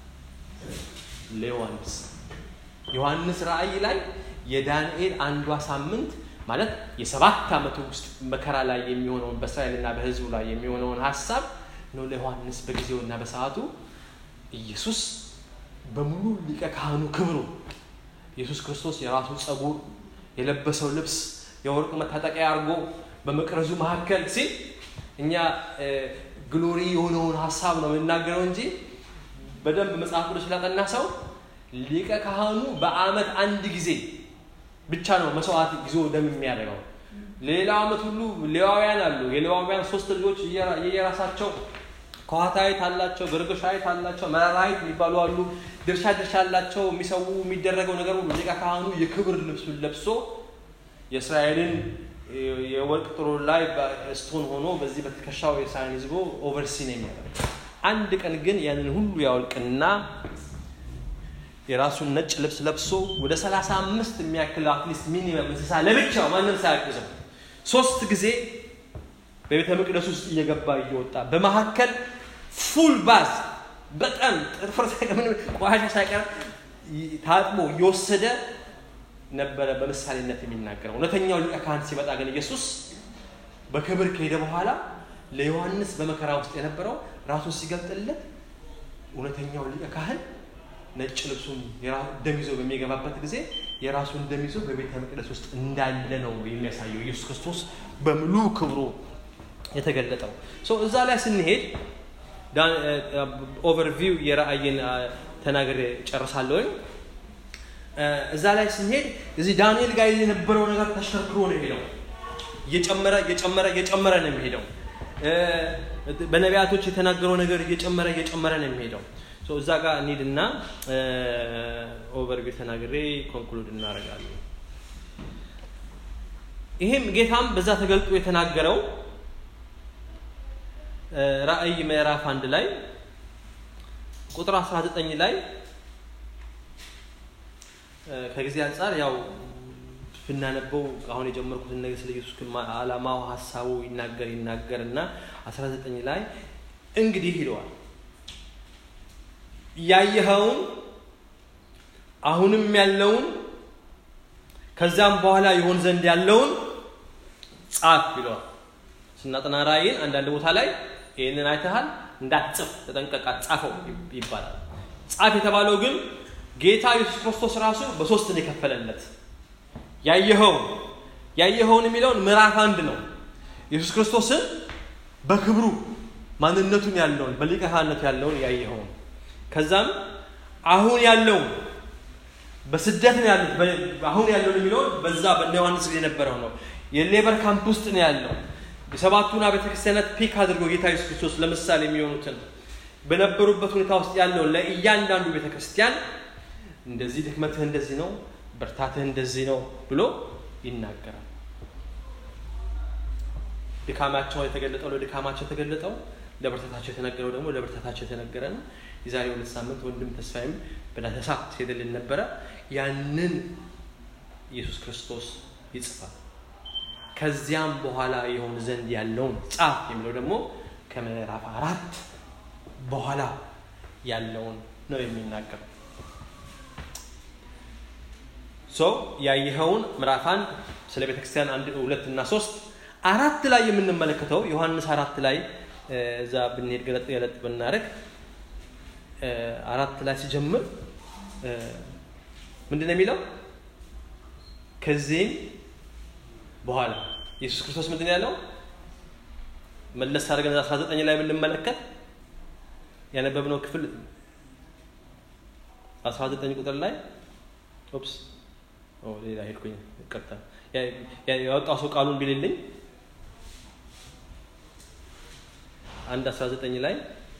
ለዮሐንስ ዮሐንስ ራእይ ላይ የዳንኤል አንዷ ሳምንት ማለት የሰባት ዓመቱ ውስጥ መከራ ላይ የሚሆነውን በእስራኤልና በህዝቡ ላይ የሚሆነውን ሀሳብ ነው ለዮሐንስ በጊዜውና በሰዓቱ ኢየሱስ በሙሉ ሊቀ ካህኑ ክብሩ ኢየሱስ ክርስቶስ የራሱ ጸጉር የለበሰው ልብስ የወርቅ መታጠቂያ አድርጎ በመቅረዙ መካከል ሲል እኛ ግሎሪ የሆነውን ሀሳብ ነው የምናገረው እንጂ በደንብ መጽሐፍ ቅዱስ ላጠና ሰው ሊቀ ካህኑ በአመት አንድ ጊዜ ብቻ ነው መስዋዕት ይዞ ደም የሚያደርገው ሌላው አመት ሁሉ ሌዋውያን አሉ የሌዋውያን ሶስት ልጆች የየራሳቸው ከዋታዊት አላቸው ገርገሻዊት አላቸው መራራዊት የሚባሉ አሉ ድርሻ ድርሻ አላቸው የሚሰዉ የሚደረገው ነገር ሁሉ ሊቀ ካህኑ የክብር ልብሱን ለብሶ የእስራኤልን የወርቅ ጥሩ ላይ ስቶን ሆኖ በዚህ በትከሻው የሳይን ይዝቦ ኦቨርሲ ነው የሚያደርግ አንድ ቀን ግን ያንን ሁሉ ያወልቅና የራሱን ነጭ ልብስ ለብሶ ወደ 35 የሚያክል አትሊስት ሚኒመም እንስሳ ለብቻው ማንም ሳያግዘው ሶስት ጊዜ በቤተ መቅደስ ውስጥ እየገባ እየወጣ በመካከል ፉል ባዝ በጣም ጥፍር ቆሻሻ ሳይቀር ታጥቦ እየወሰደ ነበረ በምሳሌነት የሚናገረው እውነተኛው ሊቀ ካህን ሲመጣ ግን ኢየሱስ በክብር ከሄደ በኋላ ለዮሐንስ በመከራ ውስጥ የነበረው ራሱን ሲገልጥለት እውነተኛው ሊቀ ካህን ነጭ ልብሱን ደም ይዞ በሚገባበት ጊዜ የራሱን ደም ይዞ በቤተ መቅደስ ውስጥ እንዳለ ነው የሚያሳየው ኢየሱስ ክርስቶስ በሙሉ ክብሩ የተገለጠው እዛ ላይ ስንሄድ ኦቨርቪው የራእይን ተናገር ጨርሳለሁኝ እዛ ላይ ስንሄድ እዚህ ዳንኤል ጋር የነበረው ነገር ተሽከርክሮ ነው ሄደው እየጨመረ እየጨመረ እየጨመረ ነው የሚሄደው በነቢያቶች የተናገረው ነገር እየጨመረ እየጨመረ ነው የሚሄደው እዛ ጋር እንሂድና ኦቨርቪው ተናግሬ ኮንክሉድ እናደርጋለን ይሄም ጌታም በዛ ተገልጦ የተናገረው ራእይ ምዕራፍ አንድ ላይ ቁጥር 19 ላይ ከጊዜ አንጻር ያው ብናነበው አሁን የጀመርኩትን ነገር ስለ ኢየሱስ አላማው ሀሳቡ ይናገር ይናገር እና 19 ላይ እንግዲህ ይለዋል ያየኸውን አሁንም ያለውን ከዛም በኋላ ይሆን ዘንድ ያለውን ጻፍ ይለዋል ስናጠና ራእይን አንዳንድ ቦታ ላይ ይህንን አይተሃል እንዳትጽፍ ተጠንቀቃ ጻፈው ይባላል ጻፍ የተባለው ግን ጌታ ኢየሱስ ክርስቶስ ራሱ በሶስት ነው የከፈለለት። ያየኸውን ያየኸውን የሚለውን ምዕራፍ አንድ ነው። ኢየሱስ ክርስቶስን በክብሩ ማንነቱን ያለውን በሊቀ ካህንነቱ ያለውን ያየኸውን ከዛም አሁን ያለውን በስደት ነው ያሉት አሁን ያለውን የሚለውን በዛ በእነ ዮሐንስ ጊዜ የነበረው ነው። የሌበር ካምፕ ውስጥ ነው ያለው። የሰባቱን አብያተ ክርስቲያናት ፒክ አድርጎ ጌታ ኢየሱስ ክርስቶስ ለምሳሌ የሚሆኑትን በነበሩበት ሁኔታ ውስጥ ያለውን ለእያንዳንዱ ቤተ ክርስቲያን እንደዚህ ድክመትህ እንደዚህ ነው፣ ብርታትህ እንደዚህ ነው ብሎ ይናገራል። ድካማቸው የተገለጠው ለድካማቸው የተገለጠው ለብርታታቸው የተነገረው ደግሞ ለብርታታቸው የተነገረ ነው። የዛሬ ሁለት ሳምንት ወንድም ተስፋዬም በዳሰሳ ሲሄድልን ነበረ። ያንን ኢየሱስ ክርስቶስ ይጽፋል። ከዚያም በኋላ የሆን ዘንድ ያለውን ጻፍ የሚለው ደግሞ ከምዕራፍ አራት በኋላ ያለውን ነው የሚናገረው። ሶ ያየኸውን ምዕራፍ አንድ ስለ ቤተክርስቲያን አንድ ሁለት እና ሶስት አራት ላይ የምንመለከተው ዮሐንስ አራት ላይ እዛ ብንሄድ ገለጥ ገለጥ ብናደርግ አራት ላይ ሲጀምር ምንድን ነው የሚለው? ከዚህም በኋላ ኢየሱስ ክርስቶስ ምንድን ነው ያለው? መለስ አድርገን 19 ላይ ብንመለከት ያነበብነው ክፍል 19 ቁጥር ላይ ኦፕስ ሌላ ሄድኩኝ፣ ይቅርታ። ያወጣው ሰው ቃሉን ቢልልኝ አንድ 19 ላይ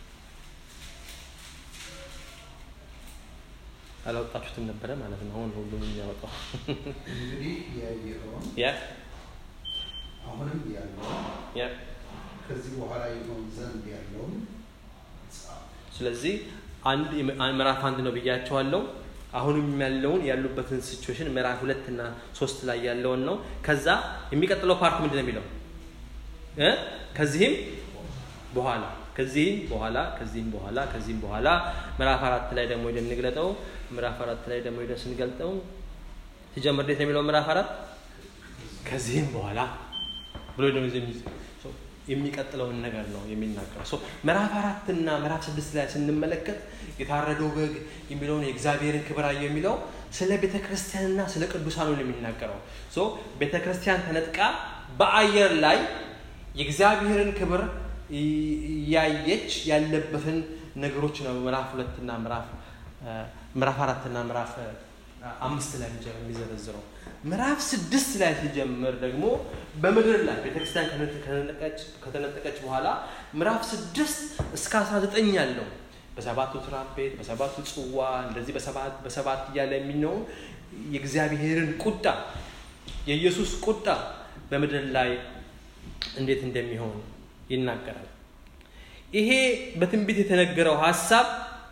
አላወጣችሁትም ነበረ ማለት ነው። አሁን ሁሉም የሚያወጣው እንግዲህ ያየኸውን ያ አሁንም ያለውን ያ ከዚህ በኋላ ይሆን ዘንድ ያለውን ጻፍ። ስለዚህ አንድ ምዕራፍ አንድ ነው ብያቸዋለሁ። አሁንም ያለውን ያሉበትን ሲቹዌሽን ምዕራፍ ሁለት እና ሶስት ላይ ያለውን ነው። ከዛ የሚቀጥለው ፓርት ምንድን ነው የሚለው እ ከዚህም በኋላ ከዚህም በኋላ ከዚህም በኋላ ከዚህም በኋላ ምዕራፍ አራት ላይ ደግሞ ሄደን እንግለጠው። ምዕራፍ አራት ላይ ደግሞ ሄደን ስንገልጠው ሲጀምር እንዴት ነው የሚለው ምዕራፍ አራት ከዚህም በኋላ ብሎ ነው የሚቀጥለውን ነገር ነው የሚናገረው። ምዕራፍ አራት እና ምዕራፍ ስድስት ላይ ስንመለከት የታረደው በግ የሚለውን የእግዚአብሔርን ክብር አየሁ የሚለው ስለ ቤተ ክርስቲያንና ስለ ቅዱሳኑ ነው የሚናገረው። ቤተ ክርስቲያን ተነጥቃ በአየር ላይ የእግዚአብሔርን ክብር ያየች ያለበትን ነገሮች ነው ምዕራፍ ሁለትና ምዕራፍ ምዕራፍ አራትና ምዕራፍ አምስት ላይ የሚዘረዝረው። ምዕራፍ ስድስት ላይ ሲጀምር ደግሞ በምድር ላይ ቤተክርስቲያን ከተነጠቀች በኋላ ምዕራፍ ስድስት እስከ አስራ ዘጠኝ ያለው በሰባቱ ትራምፔት በሰባቱ ጽዋ እንደዚህ በሰባት በሰባት እያለ የሚነው የእግዚአብሔርን ቁጣ የኢየሱስ ቁጣ በምድር ላይ እንዴት እንደሚሆን ይናገራል። ይሄ በትንቢት የተነገረው ሀሳብ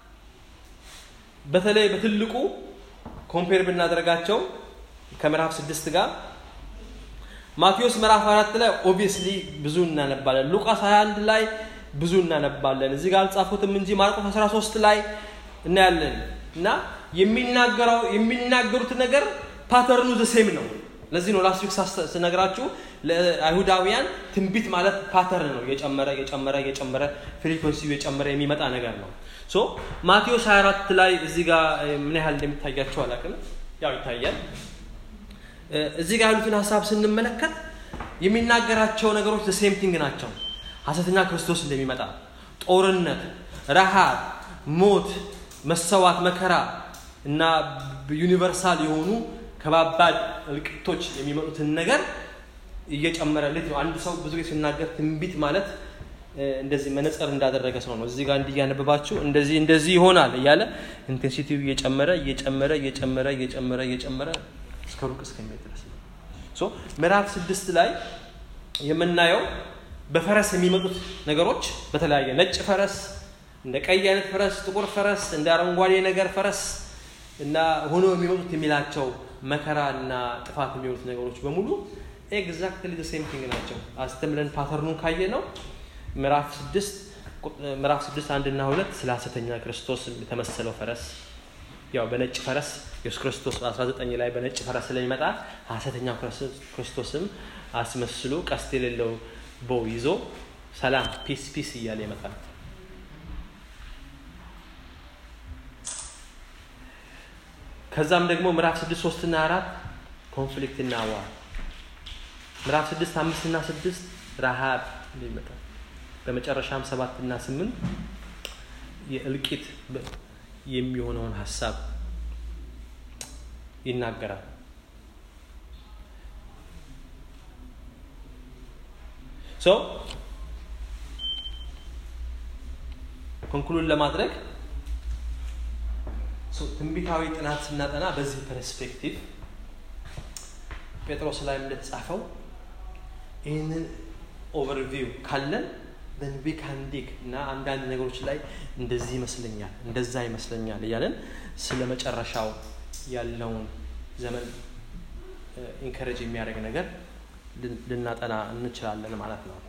በተለይ በትልቁ ኮምፔር ብናደርጋቸው ከምዕራፍ ስድስት ጋር ማቴዎስ ምዕራፍ አራት ላይ ኦብቪየስሊ ብዙ እናነባለን። ሉቃስ 21 ላይ ብዙ እናነባለን። እዚህ ጋር አልጻፉትም እንጂ ማርቆስ 13 ላይ እናያለን እና የሚናገረው የሚናገሩት ነገር ፓተርኑ ዘሴም ነው። ለዚህ ነው ላስት ዊክ ስነግራችሁ ለአይሁዳውያን ትንቢት ማለት ፓተርን ነው። እየጨመረ እየጨመረ እየጨመረ ፍሪኮንሲው የጨመረ የሚመጣ ነገር ነው። ሶ ማቴዎስ 24 ላይ እዚህ ጋር ምን ያህል እንደሚታያቸው አላውቅም። ያው ይታያል። እዚህ ጋር ያሉትን ሀሳብ ስንመለከት የሚናገራቸው ነገሮች ሴም ቲንግ ናቸው። ሐሰተኛ ክርስቶስ እንደሚመጣ፣ ጦርነት፣ ረሃብ፣ ሞት፣ መሰዋት፣ መከራ እና ዩኒቨርሳል የሆኑ ከባባድ እልቅቶች የሚመጡትን ነገር እየጨመረ ልት ነው። አንድ ሰው ብዙ ጊዜ ሲናገር ትንቢት ማለት እንደዚህ መነጽር እንዳደረገ ሰው ነው። እዚህ ጋር እንዲህ እያነበባችሁ እንደዚህ እንደዚህ ይሆናል እያለ ኢንቴንሲቲው እየጨመረ እየጨመረ እየጨመረ እየጨመረ እየጨመረ እስከ ሩቅ እስከሚሄድ ድረስ ነው። ሶ ምዕራፍ ስድስት ላይ የምናየው በፈረስ የሚመጡት ነገሮች በተለያየ ነጭ ፈረስ፣ እንደ ቀይ አይነት ፈረስ፣ ጥቁር ፈረስ፣ እንደ አረንጓዴ ነገር ፈረስ እና ሆኖ የሚመጡት የሚላቸው መከራ እና ጥፋት የሚሆኑት ነገሮች በሙሉ ኤግዛክትሊ ዘ ሴም ቲንግ ናቸው። አስተምለን ፓተርኑን ካየ ነው ምዕራፍ ስድስት ምዕራፍ ስድስት አንድና ሁለት ስለ ሐሰተኛ ክርስቶስ የተመሰለው ፈረስ ያው በነጭ ፈረስ ኢየሱስ ክርስቶስ በ19 ላይ በነጭ ፈረስ ስለሚመጣ ሐሰተኛው ክርስቶስም አስመስሎ ቀስት የሌለው ቦው ይዞ ሰላም ፒስ ፒስ እያለ ይመጣል። ከዛም ደግሞ ምዕራፍ ስድስት ሶስት እና አራት ኮንፍሊክት እና ዋር ምዕራፍ ስድስት አምስት እና ስድስት ረሃብ ይመጣል። በመጨረሻም ሰባት እና ስምንት የእልቂት የሚሆነውን ሀሳብ ይናገራል። ሶ ኮንክሉድ ለማድረግ ትንቢታዊ ጥናት ስናጠና በዚህ ፐርስፔክቲቭ ጴጥሮስ ላይ እንደተጻፈው ይህንን ኦቨርቪው ካለን ዊ ካን ዲግ እና አንዳንድ ነገሮች ላይ እንደዚህ ይመስለኛል እንደዛ ይመስለኛል እያለን ስለ መጨረሻው ያለውን ዘመን ኢንከሬጅ የሚያደርግ ነገር ልናጠና እንችላለን ማለት ነው።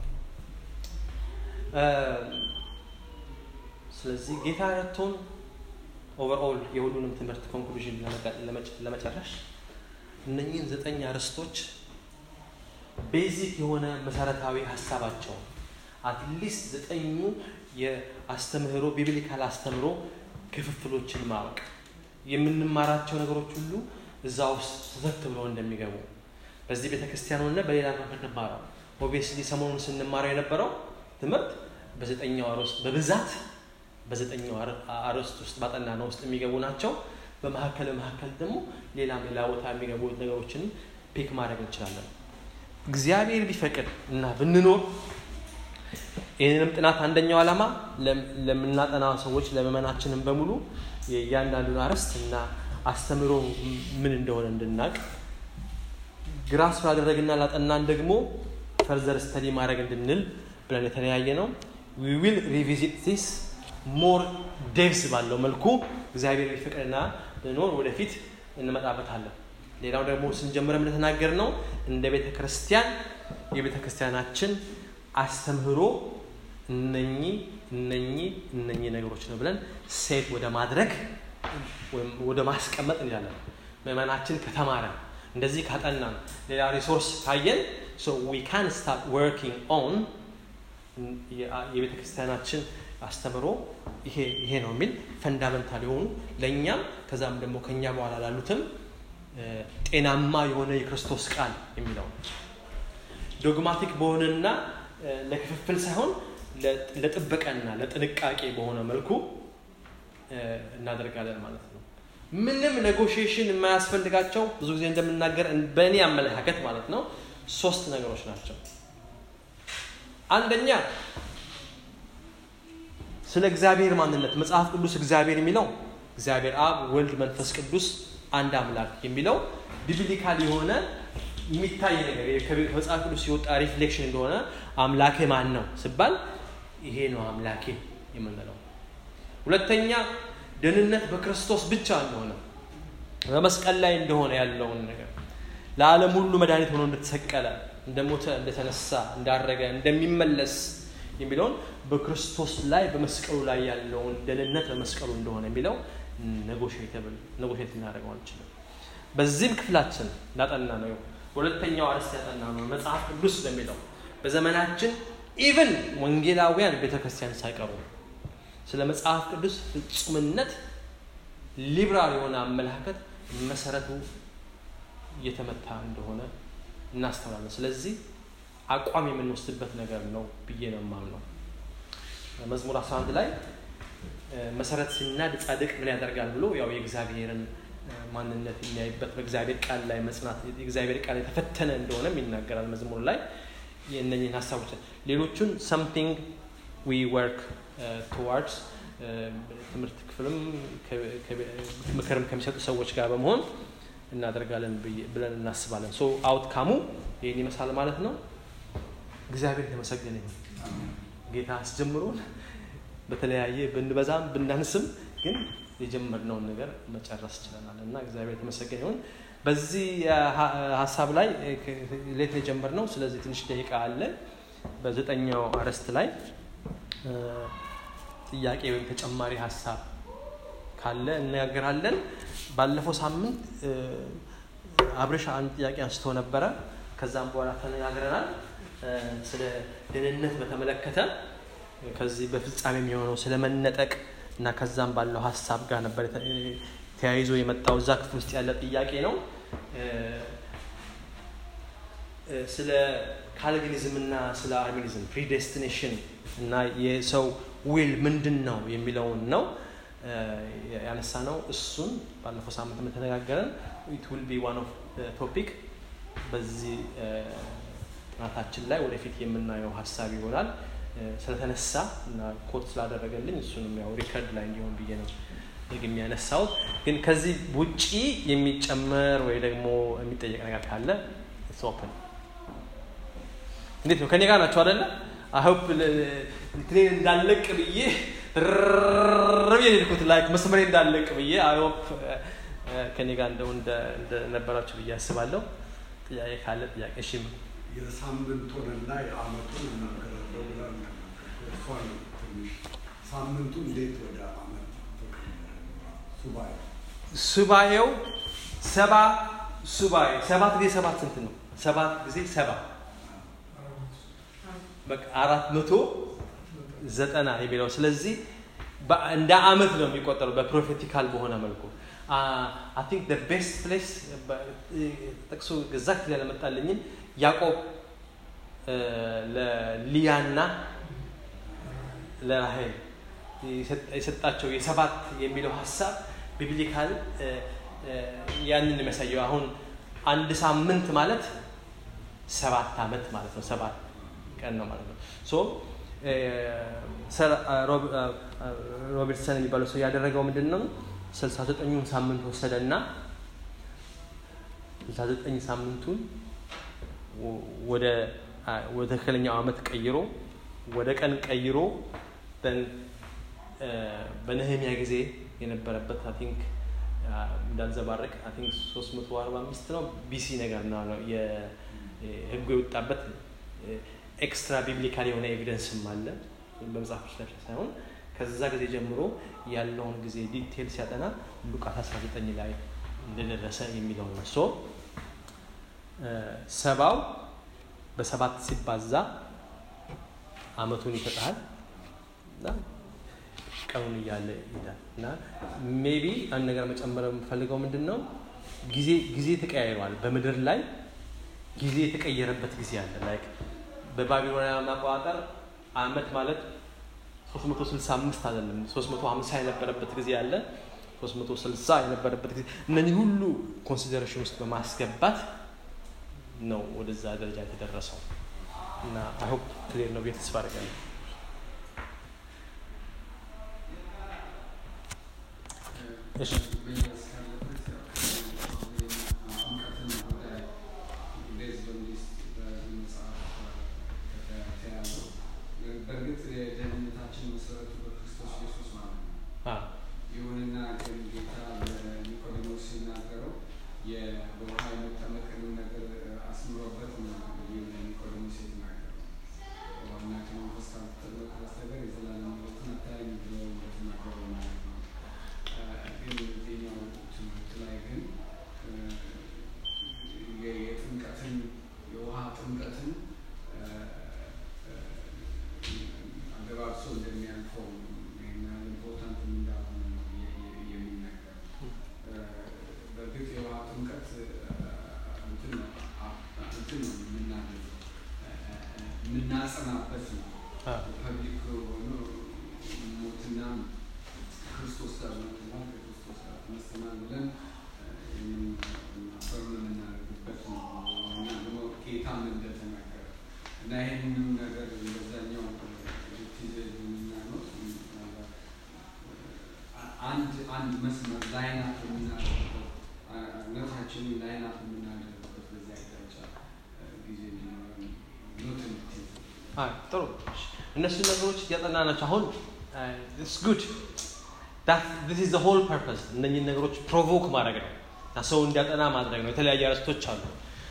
ስለዚህ ጌታ ረድቶን ኦቨርኦል የሁሉንም ትምህርት ኮንክሉዥን ለመጨረሽ እነኚህን ዘጠኝ አርዕስቶች ቤዚክ የሆነ መሰረታዊ ሀሳባቸውን አትሊስት ዘጠኙ የአስተምህሮ ቢብሊካል አስተምህሮ ክፍፍሎችን ማወቅ የምንማራቸው ነገሮች ሁሉ እዛ ውስጥ ተዘት ብለው እንደሚገቡ በዚህ ቤተ ክርስቲያን ሆነ በሌላ ምንማረው ኦብቪየስሊ ሰሞኑን ስንማረው የነበረው ትምህርት በዘጠኛው አርዕስት በብዛት በዘጠኛው አርዕስት ውስጥ ባጠና ነው ውስጥ የሚገቡ ናቸው። በመካከል በመካከል ደግሞ ሌላም ሌላ ቦታ የሚገቡ ነገሮችን ፒክ ማድረግ እንችላለን። እግዚአብሔር ቢፈቅድ እና ብንኖር ይህንንም ጥናት አንደኛው ዓላማ ለምናጠና ሰዎች ለምእመናችንም በሙሉ የእያንዳንዱን አርዕስት እና አስተምሮ ምን እንደሆነ እንድናቅ ግራ ስላደረግና ላጠናን ደግሞ ፈርዘር ስተዲ ማድረግ እንድንል ብለን የተለያየ ነው። ዊ ዊል ሪቪዚት ዚስ ሞር ዴቭስ ባለው መልኩ እግዚአብሔር ቢፈቅድና ብንኖር ወደፊት እንመጣበታለን። ሌላው ደግሞ ስንጀምረም እንደተናገር ነው እንደ ቤተ ክርስቲያን የቤተ ክርስቲያናችን አስተምህሮ እነኚህ እነኚህ እነኚህ ነገሮች ነው ብለን ሴት ወደ ማድረግ ወይም ወደ ማስቀመጥ እንላለን። ምእመናችን ከተማረ እንደዚህ ካጠናን ሌላ ሪሶርስ ካየን ሶ ዊ ካን ስታርት ወርኪንግ ኦን የቤተ ክርስቲያናችን አስተምሮ ይሄ ይሄ ነው የሚል ፈንዳመንታል የሆኑ ለእኛም ከዛም ደግሞ ከኛ በኋላ ላሉትም ጤናማ የሆነ የክርስቶስ ቃል የሚለው ዶግማቲክ በሆነና ለክፍፍል ሳይሆን ለጥበቃና ለጥንቃቄ በሆነ መልኩ እናደርጋለን ማለት ነው። ምንም ኔጎሽዬሽን የማያስፈልጋቸው ብዙ ጊዜ እንደምናገር በእኔ አመለካከት ማለት ነው ሶስት ነገሮች ናቸው። አንደኛ ስለ እግዚአብሔር ማንነት መጽሐፍ ቅዱስ እግዚአብሔር የሚለው እግዚአብሔር አብ፣ ወልድ፣ መንፈስ ቅዱስ አንድ አምላክ የሚለው ቢብሊካል የሆነ የሚታይ ነገር ከመጽሐፍ ቅዱስ የወጣ ሪፍሌክሽን እንደሆነ አምላኬ ማን ነው ስባል ይሄ ነው አምላኬ የምንለው። ሁለተኛ ደህንነት በክርስቶስ ብቻ እንደሆነ በመስቀል ላይ እንደሆነ ያለውን ነገር ለዓለም ሁሉ መድኃኒት ሆኖ እንደተሰቀለ፣ እንደሞተ፣ እንደተነሳ፣ እንዳረገ፣ እንደሚመለስ የሚለውን በክርስቶስ ላይ በመስቀሉ ላይ ያለውን ደህንነት በመስቀሉ እንደሆነ የሚለው ኔጎሽየተብል ኔጎሽየት ልናደርገው አንችልም። በዚህም ክፍላችን እንዳጠና ነው ሁለተኛው አርዕስት ያጠና ነው መጽሐፍ ቅዱስ ለሚለው በዘመናችን ኢቨን ወንጌላውያን ቤተክርስቲያን ሳይቀሩ ስለ መጽሐፍ ቅዱስ ፍጹምነት ሊብራል የሆነ አመለካከት መሰረቱ እየተመታ እንደሆነ እናስተውላለን። ስለዚህ አቋም የምንወስድበት ነገር ነው ብዬ ነው የማምነው። መዝሙር 11 ላይ መሰረት ሲናድ ጻድቅ ምን ያደርጋል ብሎ ያው የእግዚአብሔርን ማንነት የሚያይበት በእግዚአብሔር ቃል ላይ መጽናት የእግዚአብሔር ቃል የተፈተነ እንደሆነም ይናገራል መዝሙር ላይ የእነኝህን ሀሳቦች ሌሎቹን ሰምቲንግ ዊ ወርክ ቱዋርድስ ትምህርት ክፍልም ምክርም ከሚሰጡ ሰዎች ጋር በመሆን እናደርጋለን ብለን እናስባለን። ሶ አውትካሙ ይህን ይመስላል ማለት ነው። እግዚአብሔር የተመሰገነ ይሁን። ጌታ አስጀምሮን በተለያየ ብንበዛም ብናንስም ግን የጀመርነውን ነገር መጨረስ ችለናል እና እግዚአብሔር የተመሰገነ ይሁን። በዚህ ሀሳብ ላይ ሌት የጀመርነው ስለዚህ ትንሽ ደቂቃ አለ። በዘጠኛው አርዕስት ላይ ጥያቄ ወይም ተጨማሪ ሀሳብ ካለ እነጋገራለን። ባለፈው ሳምንት አብረሻ አንድ ጥያቄ አንስቶ ነበረ። ከዛም በኋላ ተነጋግረናል። ስለ ደህንነት በተመለከተ ከዚህ በፍጻሜ የሚሆነው ስለ መነጠቅ እና ከዛም ባለው ሀሳብ ጋር ነበር ተያይዞ የመጣው እዛ ክፍል ውስጥ ያለ ጥያቄ ነው። ስለ ካልቪኒዝም እና ስለ አርሚኒዝም ፕሪዴስቲኔሽን እና የሰው ዊል ምንድን ነው የሚለውን ነው ያነሳ ነው። እሱን ባለፈው ሳምንት የምተነጋገረን ኢት ዊል ቢ ዋን ኦፍ ቶፒክ በዚህ ጥናታችን ላይ ወደፊት የምናየው ሀሳብ ይሆናል። ስለተነሳ እና ኮት ስላደረገልኝ እሱንም ያው ሪከርድ ላይ እንዲሆን ብዬ ነው ደግሜ ያነሳሁት። ግን ከዚህ ውጪ የሚጨመር ወይ ደግሞ የሚጠየቅ ነገር ካለ ኦፕን። እንዴት ነው? ከኔ ጋር ናቸው አደለ? አሁፕ እንትኔን እንዳለቅ ብዬ ብዬ ሄድኩት ላይክ መስመሬ እንዳለቅ ብዬ አይሆፕ ከኔ ጋር እንደው እንደነበራችሁ ብዬ አስባለሁ። ጥያቄ ካለ ጥያቄ እሺ። የሳምንቱንና የአመቱን እናገራለሁ ብላ እሷን ትንሽ ሳምንቱ እንዴት ወደ አመት ሱባኤ ሱባኤው ሰባ ሱባኤ ሰባት ጊዜ ሰባት ስንት ነው? ሰባት ጊዜ ሰባ በቃ አራት መቶ ዘጠና የሚለው ስለዚህ እንደ አመት ነው የሚቆጠረው በፕሮፌቲካል በሆነ መልኩ አይ ቲንክ ደ ቤስት ፕሌስ ጥቅሱ ግዛት ያለመጣልኝም ያዕቆብ ለሊያና ለራሄል የሰጣቸው የሰባት የሚለው ሀሳብ ቢብሊካል ያንን የሚያሳየው አሁን አንድ ሳምንት ማለት ሰባት አመት ማለት ነው። ሰባት ቀን ነው ማለት ነው። ሶ ሮበርትሰን የሚባለው ሰው ያደረገው ምንድን ነው? ስልሳ ዘጠኙን ሳምንት ወሰደና ስልሳ ዘጠኝ ሳምንቱን ወደ ወደ ትክክለኛው አመት ቀይሮ ወደ ቀን ቀይሮ በነህሚያ ጊዜ የነበረበት አይ ቲንክ እንዳንዘባረቅ አይ ቲንክ 345 ነው ቢሲ ነገር ነው ህጉ የወጣበት ኤክስትራ ቢብሊካል የሆነ ኤቪደንስም አለ በመጽሐፍ ቅዱስ ሳይሆን ከዛ ጊዜ ጀምሮ ያለውን ጊዜ ዲቴል ሲያጠና ሉቃስ 19 ላይ እንደደረሰ የሚለው ነው። ሶ ሰባው በሰባት ሲባዛ አመቱን ይሰጥሃል እና ቀኑን እያለ ይሄዳል እና ሜቢ አንድ ነገር መጨመር የምፈልገው ምንድን ነው ጊዜ ጊዜ ተቀያይሯል በምድር ላይ ጊዜ የተቀየረበት ጊዜ አለ ላይክ በባቢሎናውያን አቆጣጠር አመት ማለት 365 አይደለም 350 የነበረበት ጊዜ አለ 360 የነበረበት ጊዜ እነዚህ ሁሉ ኮንሲደሬሽን ውስጥ በማስገባት ነው ወደዛ ደረጃ የተደረሰው እና አይሆፕ ክሊር ነው ብዬ ተስፋ አደርጋለሁ እሺ በእርግጥ የደህንነታችን መሰረቱ በክርስቶስ ኢየሱስ ማለት ነው። ይሁንና ግን ጌታ ለኒቆዲሞስ ሲናገረው በውሃ የመጠመቅን ነገር አስምሮበት ነው እንግዲህ ለኒቆዲሞስ የተናገረው። በውሃና ከመንፈስ ካልተጠመቅ በስተቀር የዘላለም ሕይወትን አታይም ብሎ እንደተናገረው ማለት ነው። ግን እዚህኛው ትምህርት ላይ ግን የጥምቀትን የውሃ ጥምቀትን አገባብሶ እንደሚያልፈው ይህን ያህል ኢምፖርታንት እንዳልሆነ ነው የሚነገር። በእርግጥ የውሃ ጥምቀት እንትን ነው የምናደርገው የምናጸናበት ነው። ፐብሊክ ሆኖ ሞትና ክርስቶስ ጋር ሞትናል ከክርስቶስ ጋር ተነስተናል ብለን ፈርም የምናደርግበት ነው እና ደግሞ ጌታም እንደተናገረ እና ይህንንም ነገር በዛኛው አንድ አንድ መስመር ላይናት የምናደርግበት እምነታችንን ላይናት የምናደርግበት በዚያ አቅጣጫ ጊዜ እንዲኖረን ኖት እንድትይዝ ጥሩ እነሱ ነገሮች እያጠና ናቸው አሁን ስ ጉድ ስ ዘ ሆል ፐርፐስ እነኝን ነገሮች ፕሮቮክ ማድረግ ነው እና ሰው እንዲያጠና ማድረግ ነው የተለያዩ አርዕስቶች አሉ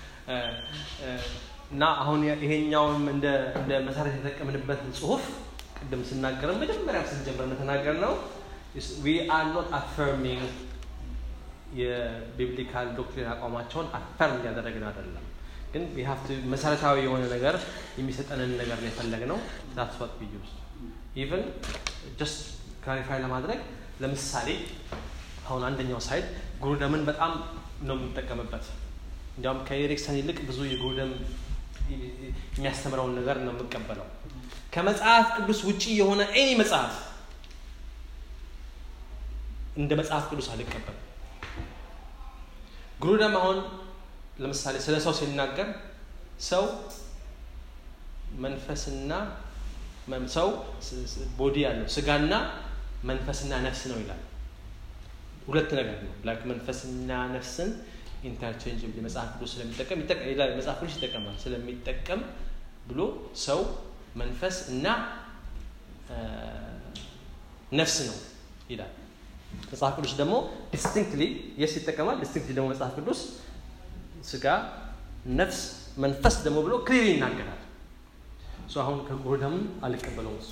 እና አሁን ይሄኛውም እንደ መሰረት የተጠቀምንበት ጽሁፍ ቅድም ስናገር መጀመሪያ ስንጀምር እንደተናገር ነው ዊ አር ኖት አፈርሚንግ የቢብሊካል ዶክትሪን አቋማቸውን አፈርም እያደረግን አይደለም ግን መሰረታዊ የሆነ ነገር የሚሰጠንን ነገር ነው የፈለግ ነው ዛትስ ዋት ዊ ዩዝ ኢቨን ጀስት ክላሪፋይ ለማድረግ ለምሳሌ አሁን አንደኛው ሳይድ ጉሩደምን በጣም ነው የምንጠቀምበት። እንዲያውም ከኤሪክሰን ይልቅ ብዙ የጉሩደም የሚያስተምረውን ነገር ነው የምቀበለው። ከመጽሐፍ ቅዱስ ውጪ የሆነ ኤኒ መጽሐፍ እንደ መጽሐፍ ቅዱስ አልቀበልም። ጉሩደም አሁን ለምሳሌ ስለ ሰው ሲናገር ሰው መንፈስና ሰው ቦዲ ያለው ስጋና መንፈስና ነፍስ ነው ይላል። ሁለት ነገር ነው። ላይክ መንፈስና ነፍስን ኢንተርቼንጅ መጽሐፍ ቅዱስ ስለሚጠቀም መጽሐፍ ቅዱስ ይጠቀማል ስለሚጠቀም ብሎ ሰው መንፈስ እና ነፍስ ነው ይላል። መጽሐፍ ቅዱስ ደግሞ ዲስቲንክትሊ የስ ይጠቀማል። ዲስቲንክትሊ ደግሞ መጽሐፍ ቅዱስ ስጋ፣ ነፍስ፣ መንፈስ ደግሞ ብሎ ክሊር ይናገራል። አሁን ከጉሩደም አልቀበለውም። እሱ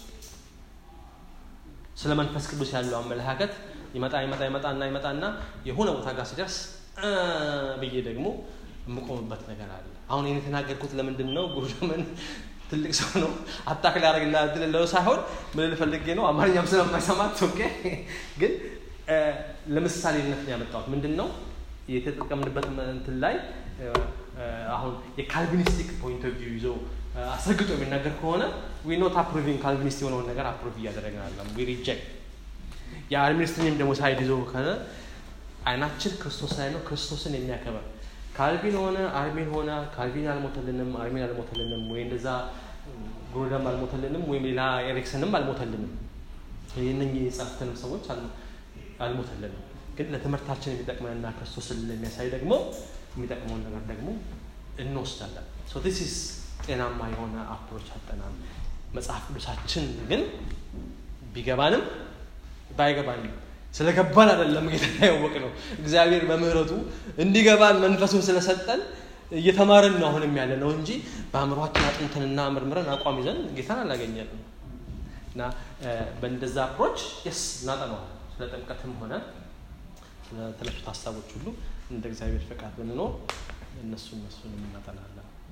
ስለ መንፈስ ቅዱስ ያለው አመለካከት ይመጣ ይመጣ ይመጣና ይመጣና የሆነ ቦታ ጋር ሲደርስ ብዬ ደግሞ የምቆምበት ነገር አለ። አሁን ይህን የተናገርኩት ለምንድን ነው? ጉሩደምን ትልቅ ሰው ነው አታክ ሊያደርግና ድልለው ሳይሆን ምን ልፈልጌ ነው አማርኛም ስለማይሰማት ኦኬ። ግን ለምሳሌነት ነው ያመጣሁት። ምንድን ነው የተጠቀምንበት እንትን ላይ አሁን የካልቪኒስቲክ ፖይንት ኦፍ ቪው ይዞ አስረግጦ የሚናገር ከሆነ ዊ ኖት አፕሩቪንግ ካልቪኒስት የሆነውን ነገር አፕሩቭ እያደረግን አለም ዊ ሪጀክት የአርሚኒስትንም ደግሞ ሳይድ ይዞ ከሆነ አይናችን ክርስቶስ ላይ ነው ክርስቶስን የሚያከበር ካልቪን ሆነ አርሚን ሆነ ካልቪን አልሞተልንም አርሚን አልሞተልንም ወይ እንደዛ ጉሩደም አልሞተልንም ወይም ሌላ ኤሪክሰንም አልሞተልንም ይህንን የጻፉትንም ሰዎች አልሞተልንም ግን ለትምህርታችን የሚጠቅመንና ክርስቶስን ለሚያሳይ ደግሞ የሚጠቅመውን ነገር ደግሞ እንወስዳለን ሶ ዲስ ኢዝ ጤናማ የሆነ አፕሮች አጠናም መጽሐፍ ቅዱሳችን ግን ቢገባንም ባይገባንም ስለገባን አይደለም ጌታ ያወቅ ነው እግዚአብሔር በምህረቱ እንዲገባን መንፈሱን ስለሰጠን እየተማርን ነው አሁንም ያለ ነው እንጂ በአእምሯችን አጥንተንና ምርምረን አቋም ይዘን ጌታን አላገኘንም እና በእንደዛ አፕሮች የስ እናጠነዋል ስለ ጥምቀትም ሆነ ስለተነሱት ሀሳቦች ሁሉ እንደ እግዚአብሔር ፈቃድ ብንኖር እነሱ እነሱንም እናጠናለን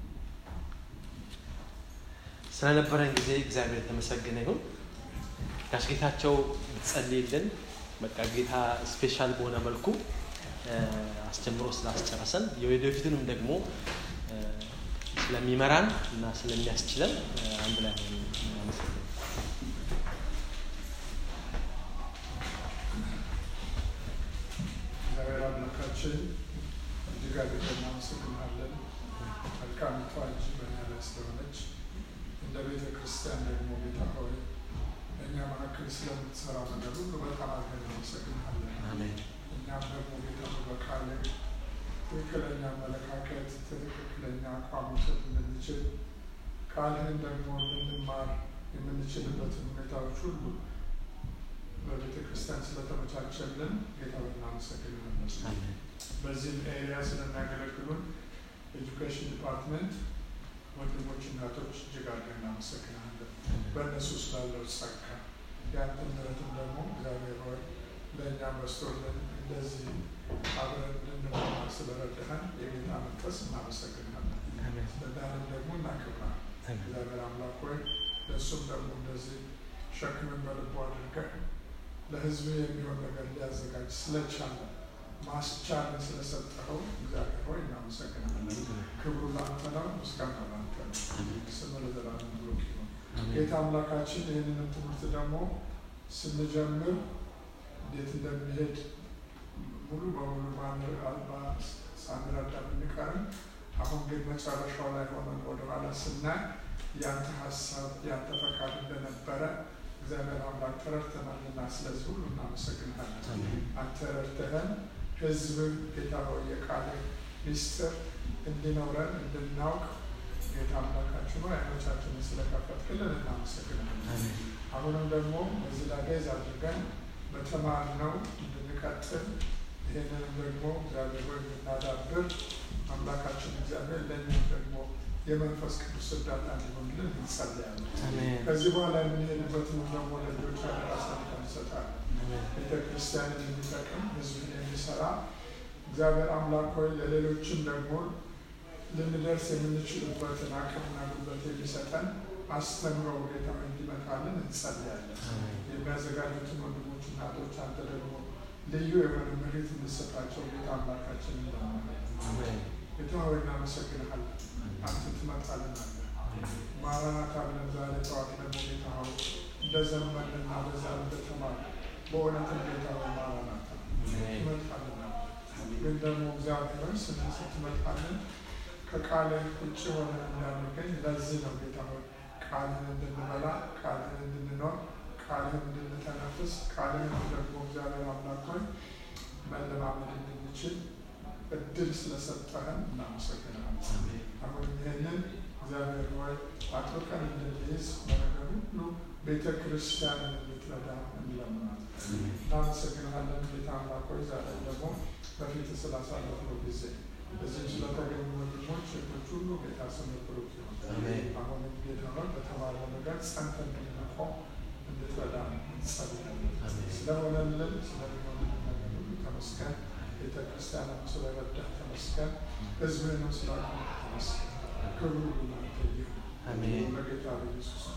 ስለነበረን ጊዜ እግዚአብሔር የተመሰገነ ይሁን ጋሽ ጌታቸው ብትጸልይልን በቃ ጌታ ስፔሻል በሆነ መልኩ አስጀምሮ ስላስጨረሰን የወደፊቱንም ደግሞ ስለሚመራን እና ስለሚያስችለን አንድ ላይ አመሰግናለሁ። እግዚአብሔር አምላካችን እጅግ አድርገን እናመሰግናለን። መልካሚቷ እጅ በእኛ ላይ ስለሆነች እንደ ቤተ ክርስቲያን ደግሞ ጌታ ሆይ በእኛ መካከል ስለምትሰራ ነገር ሁሉ በጣም አድርገን እናመሰግናለን። እኛም ደግሞ ጌታ በቃል ትክክለኛ አመለካከት፣ ትክክለኛ አቋም መውሰድ እንድንችል ቃልህን ደግሞ ልንማር የምንችልበትን ሁኔታዎች ሁሉ በቤተ ክርስቲያን ስለተመቻቸልን ጌታ እናመሰግናለን። በዚህም ኤሪያ ስለሚያገለግሉን ኤጁኬሽን ዲፓርትመንት ወንድሞች፣ እናቶች እጅግ አድርገን እናመሰግናለን። በእነሱ ስላለው ጸጋ ያንተ ምሕረትም ደግሞ እግዚአብሔር ሆይ ለእኛ መስቶልን እንደዚህ አብረን እንድንማር ስለረዳህን የጌታ መንፈስ እናመሰግናለን። ለዳንም ደግሞ እናከብራለን። እግዚአብሔር አምላክ ሆይ ለእሱም ደግሞ እንደዚህ ሸክምን በልቦ አድርገህ ለሕዝብ የሚሆን ነገር ሊያዘጋጅ ስለቻለ ማስቻልን ስለሰጠኸው እግዚአብሔር ሆይ እናመሰግናለን። ክብሩ ለአንተ ነው፣ ምስጋና ለአንተ ነው። ስም ለዘላለም ብሩክ ይሁን። ጌታ አምላካችን ይህንንም ትምህርት ደግሞ ስንጀምር እንዴት እንደሚሄድ ሙሉ በሙሉ ሳንረዳ ብንቀርም አሁን ግን መጨረሻው ላይ ሆነን ወደኋላ ስናይ ያንተ ሀሳብ ያንተ ፈቃድ እንደነበረ እግዚአብሔር አምላክ ተረድተናልና ስለዚህ ሁሉ እናመሰግናለን። አንተ ረድተህን ህዝብን ጌታ ሆይ የቃል ሚስጥር እንዲኖረን እንድናውቅ ጌታ አምላካችን ሆይ አይኖቻችንን ስለከፈትክልን እናመሰግናለን። አሁንም ደግሞ በዚህ ላይ ቤዝ አድርገን በተማርነው እንድንቀጥል ይህንንም ደግሞ እግዚአብሔር ሆይ እንድናዳብር አምላካችን እግዚአብሔር ለእኛም ደግሞ የመንፈስ ቅዱስ እርዳታ እንዲሆንልን እንጸልያለን። ከዚህ በኋላ የምንሄድበትንም ደግሞ ለልጆች አደራ አሳልፈን እንሰጣለን። ቤተ ክርስቲያንን የሚጠቅም ህዝብን የሚሰራ እግዚአብሔር አምላክ ሆይ ለሌሎችም ደግሞ ልንደርስ የምንችልበትን አቅምና ጉልበት የሚሰጠን አስተምሮ ጌታ እንዲመጣልን እንጸልያለን። የሚያዘጋጁትን ወንድሞች እናቶች አንተ ደግሞ ልዩ የሆነ ምሪት እንድሰጣቸው ጌታ አምላካችን እንለምናለን። ጌታ ሆይ እናመሰግንሃለን። አንተ ትመጣልናለህ። ማራናታ ብለን ዛሬ ጠዋት ደግሞ ጌታ ሆይ እንደዘመንና በዛ እንደተማር በእውነትም ጌታ ሆይ ማራናታ ትመጣልናል። ግን ደግሞ እግዚአብሔር ስን ስትመጣልን ከቃልህ ውጭ ሆነ እንዳንገኝ ለዚህ ነው ጌታ ሆይ ቃልህን እንድንበላ ቃልህን እንድንኖር ቃልህን እንድንተነፍስ ቃልህን ደግሞ እግዚአብሔር አምላክ ሆይ መለማመድ እንድንችል እድል ስለሰጠህን እናመሰግናለን። አሁን ይህንን እግዚአብሔር ሆይ አጥብቀን እንድንይዝ በነገር ሁሉ ቤተ ክርስቲያንን እንድትረዳ እንለምናለን። እናመሰግናለን ጌታ አምላክ ሆይ ዛሬ ደግሞ በፊት ስላሳለፍነው ጊዜ እዚህ ስለተገኙ ወንድሞች እህቶች ሁሉ ጌታ ስም ብሩክ ይሁን። አሁንም ጌታ ሆይ በተባለው ነገር ጸንተን እንድንቆም እንድትረዳ እንጸልያለን። ስለሆነልን ስለሚሆንልን ነገር ሁሉ ተመስገን። ቤተ ክርስቲያንም ስለረዳህ ተመስገን። ህዝብህንም ስላቆምህ ተመስገን። ክብሩ ሁሉ ላንተ ይሁን። በጌታ በኢየሱስ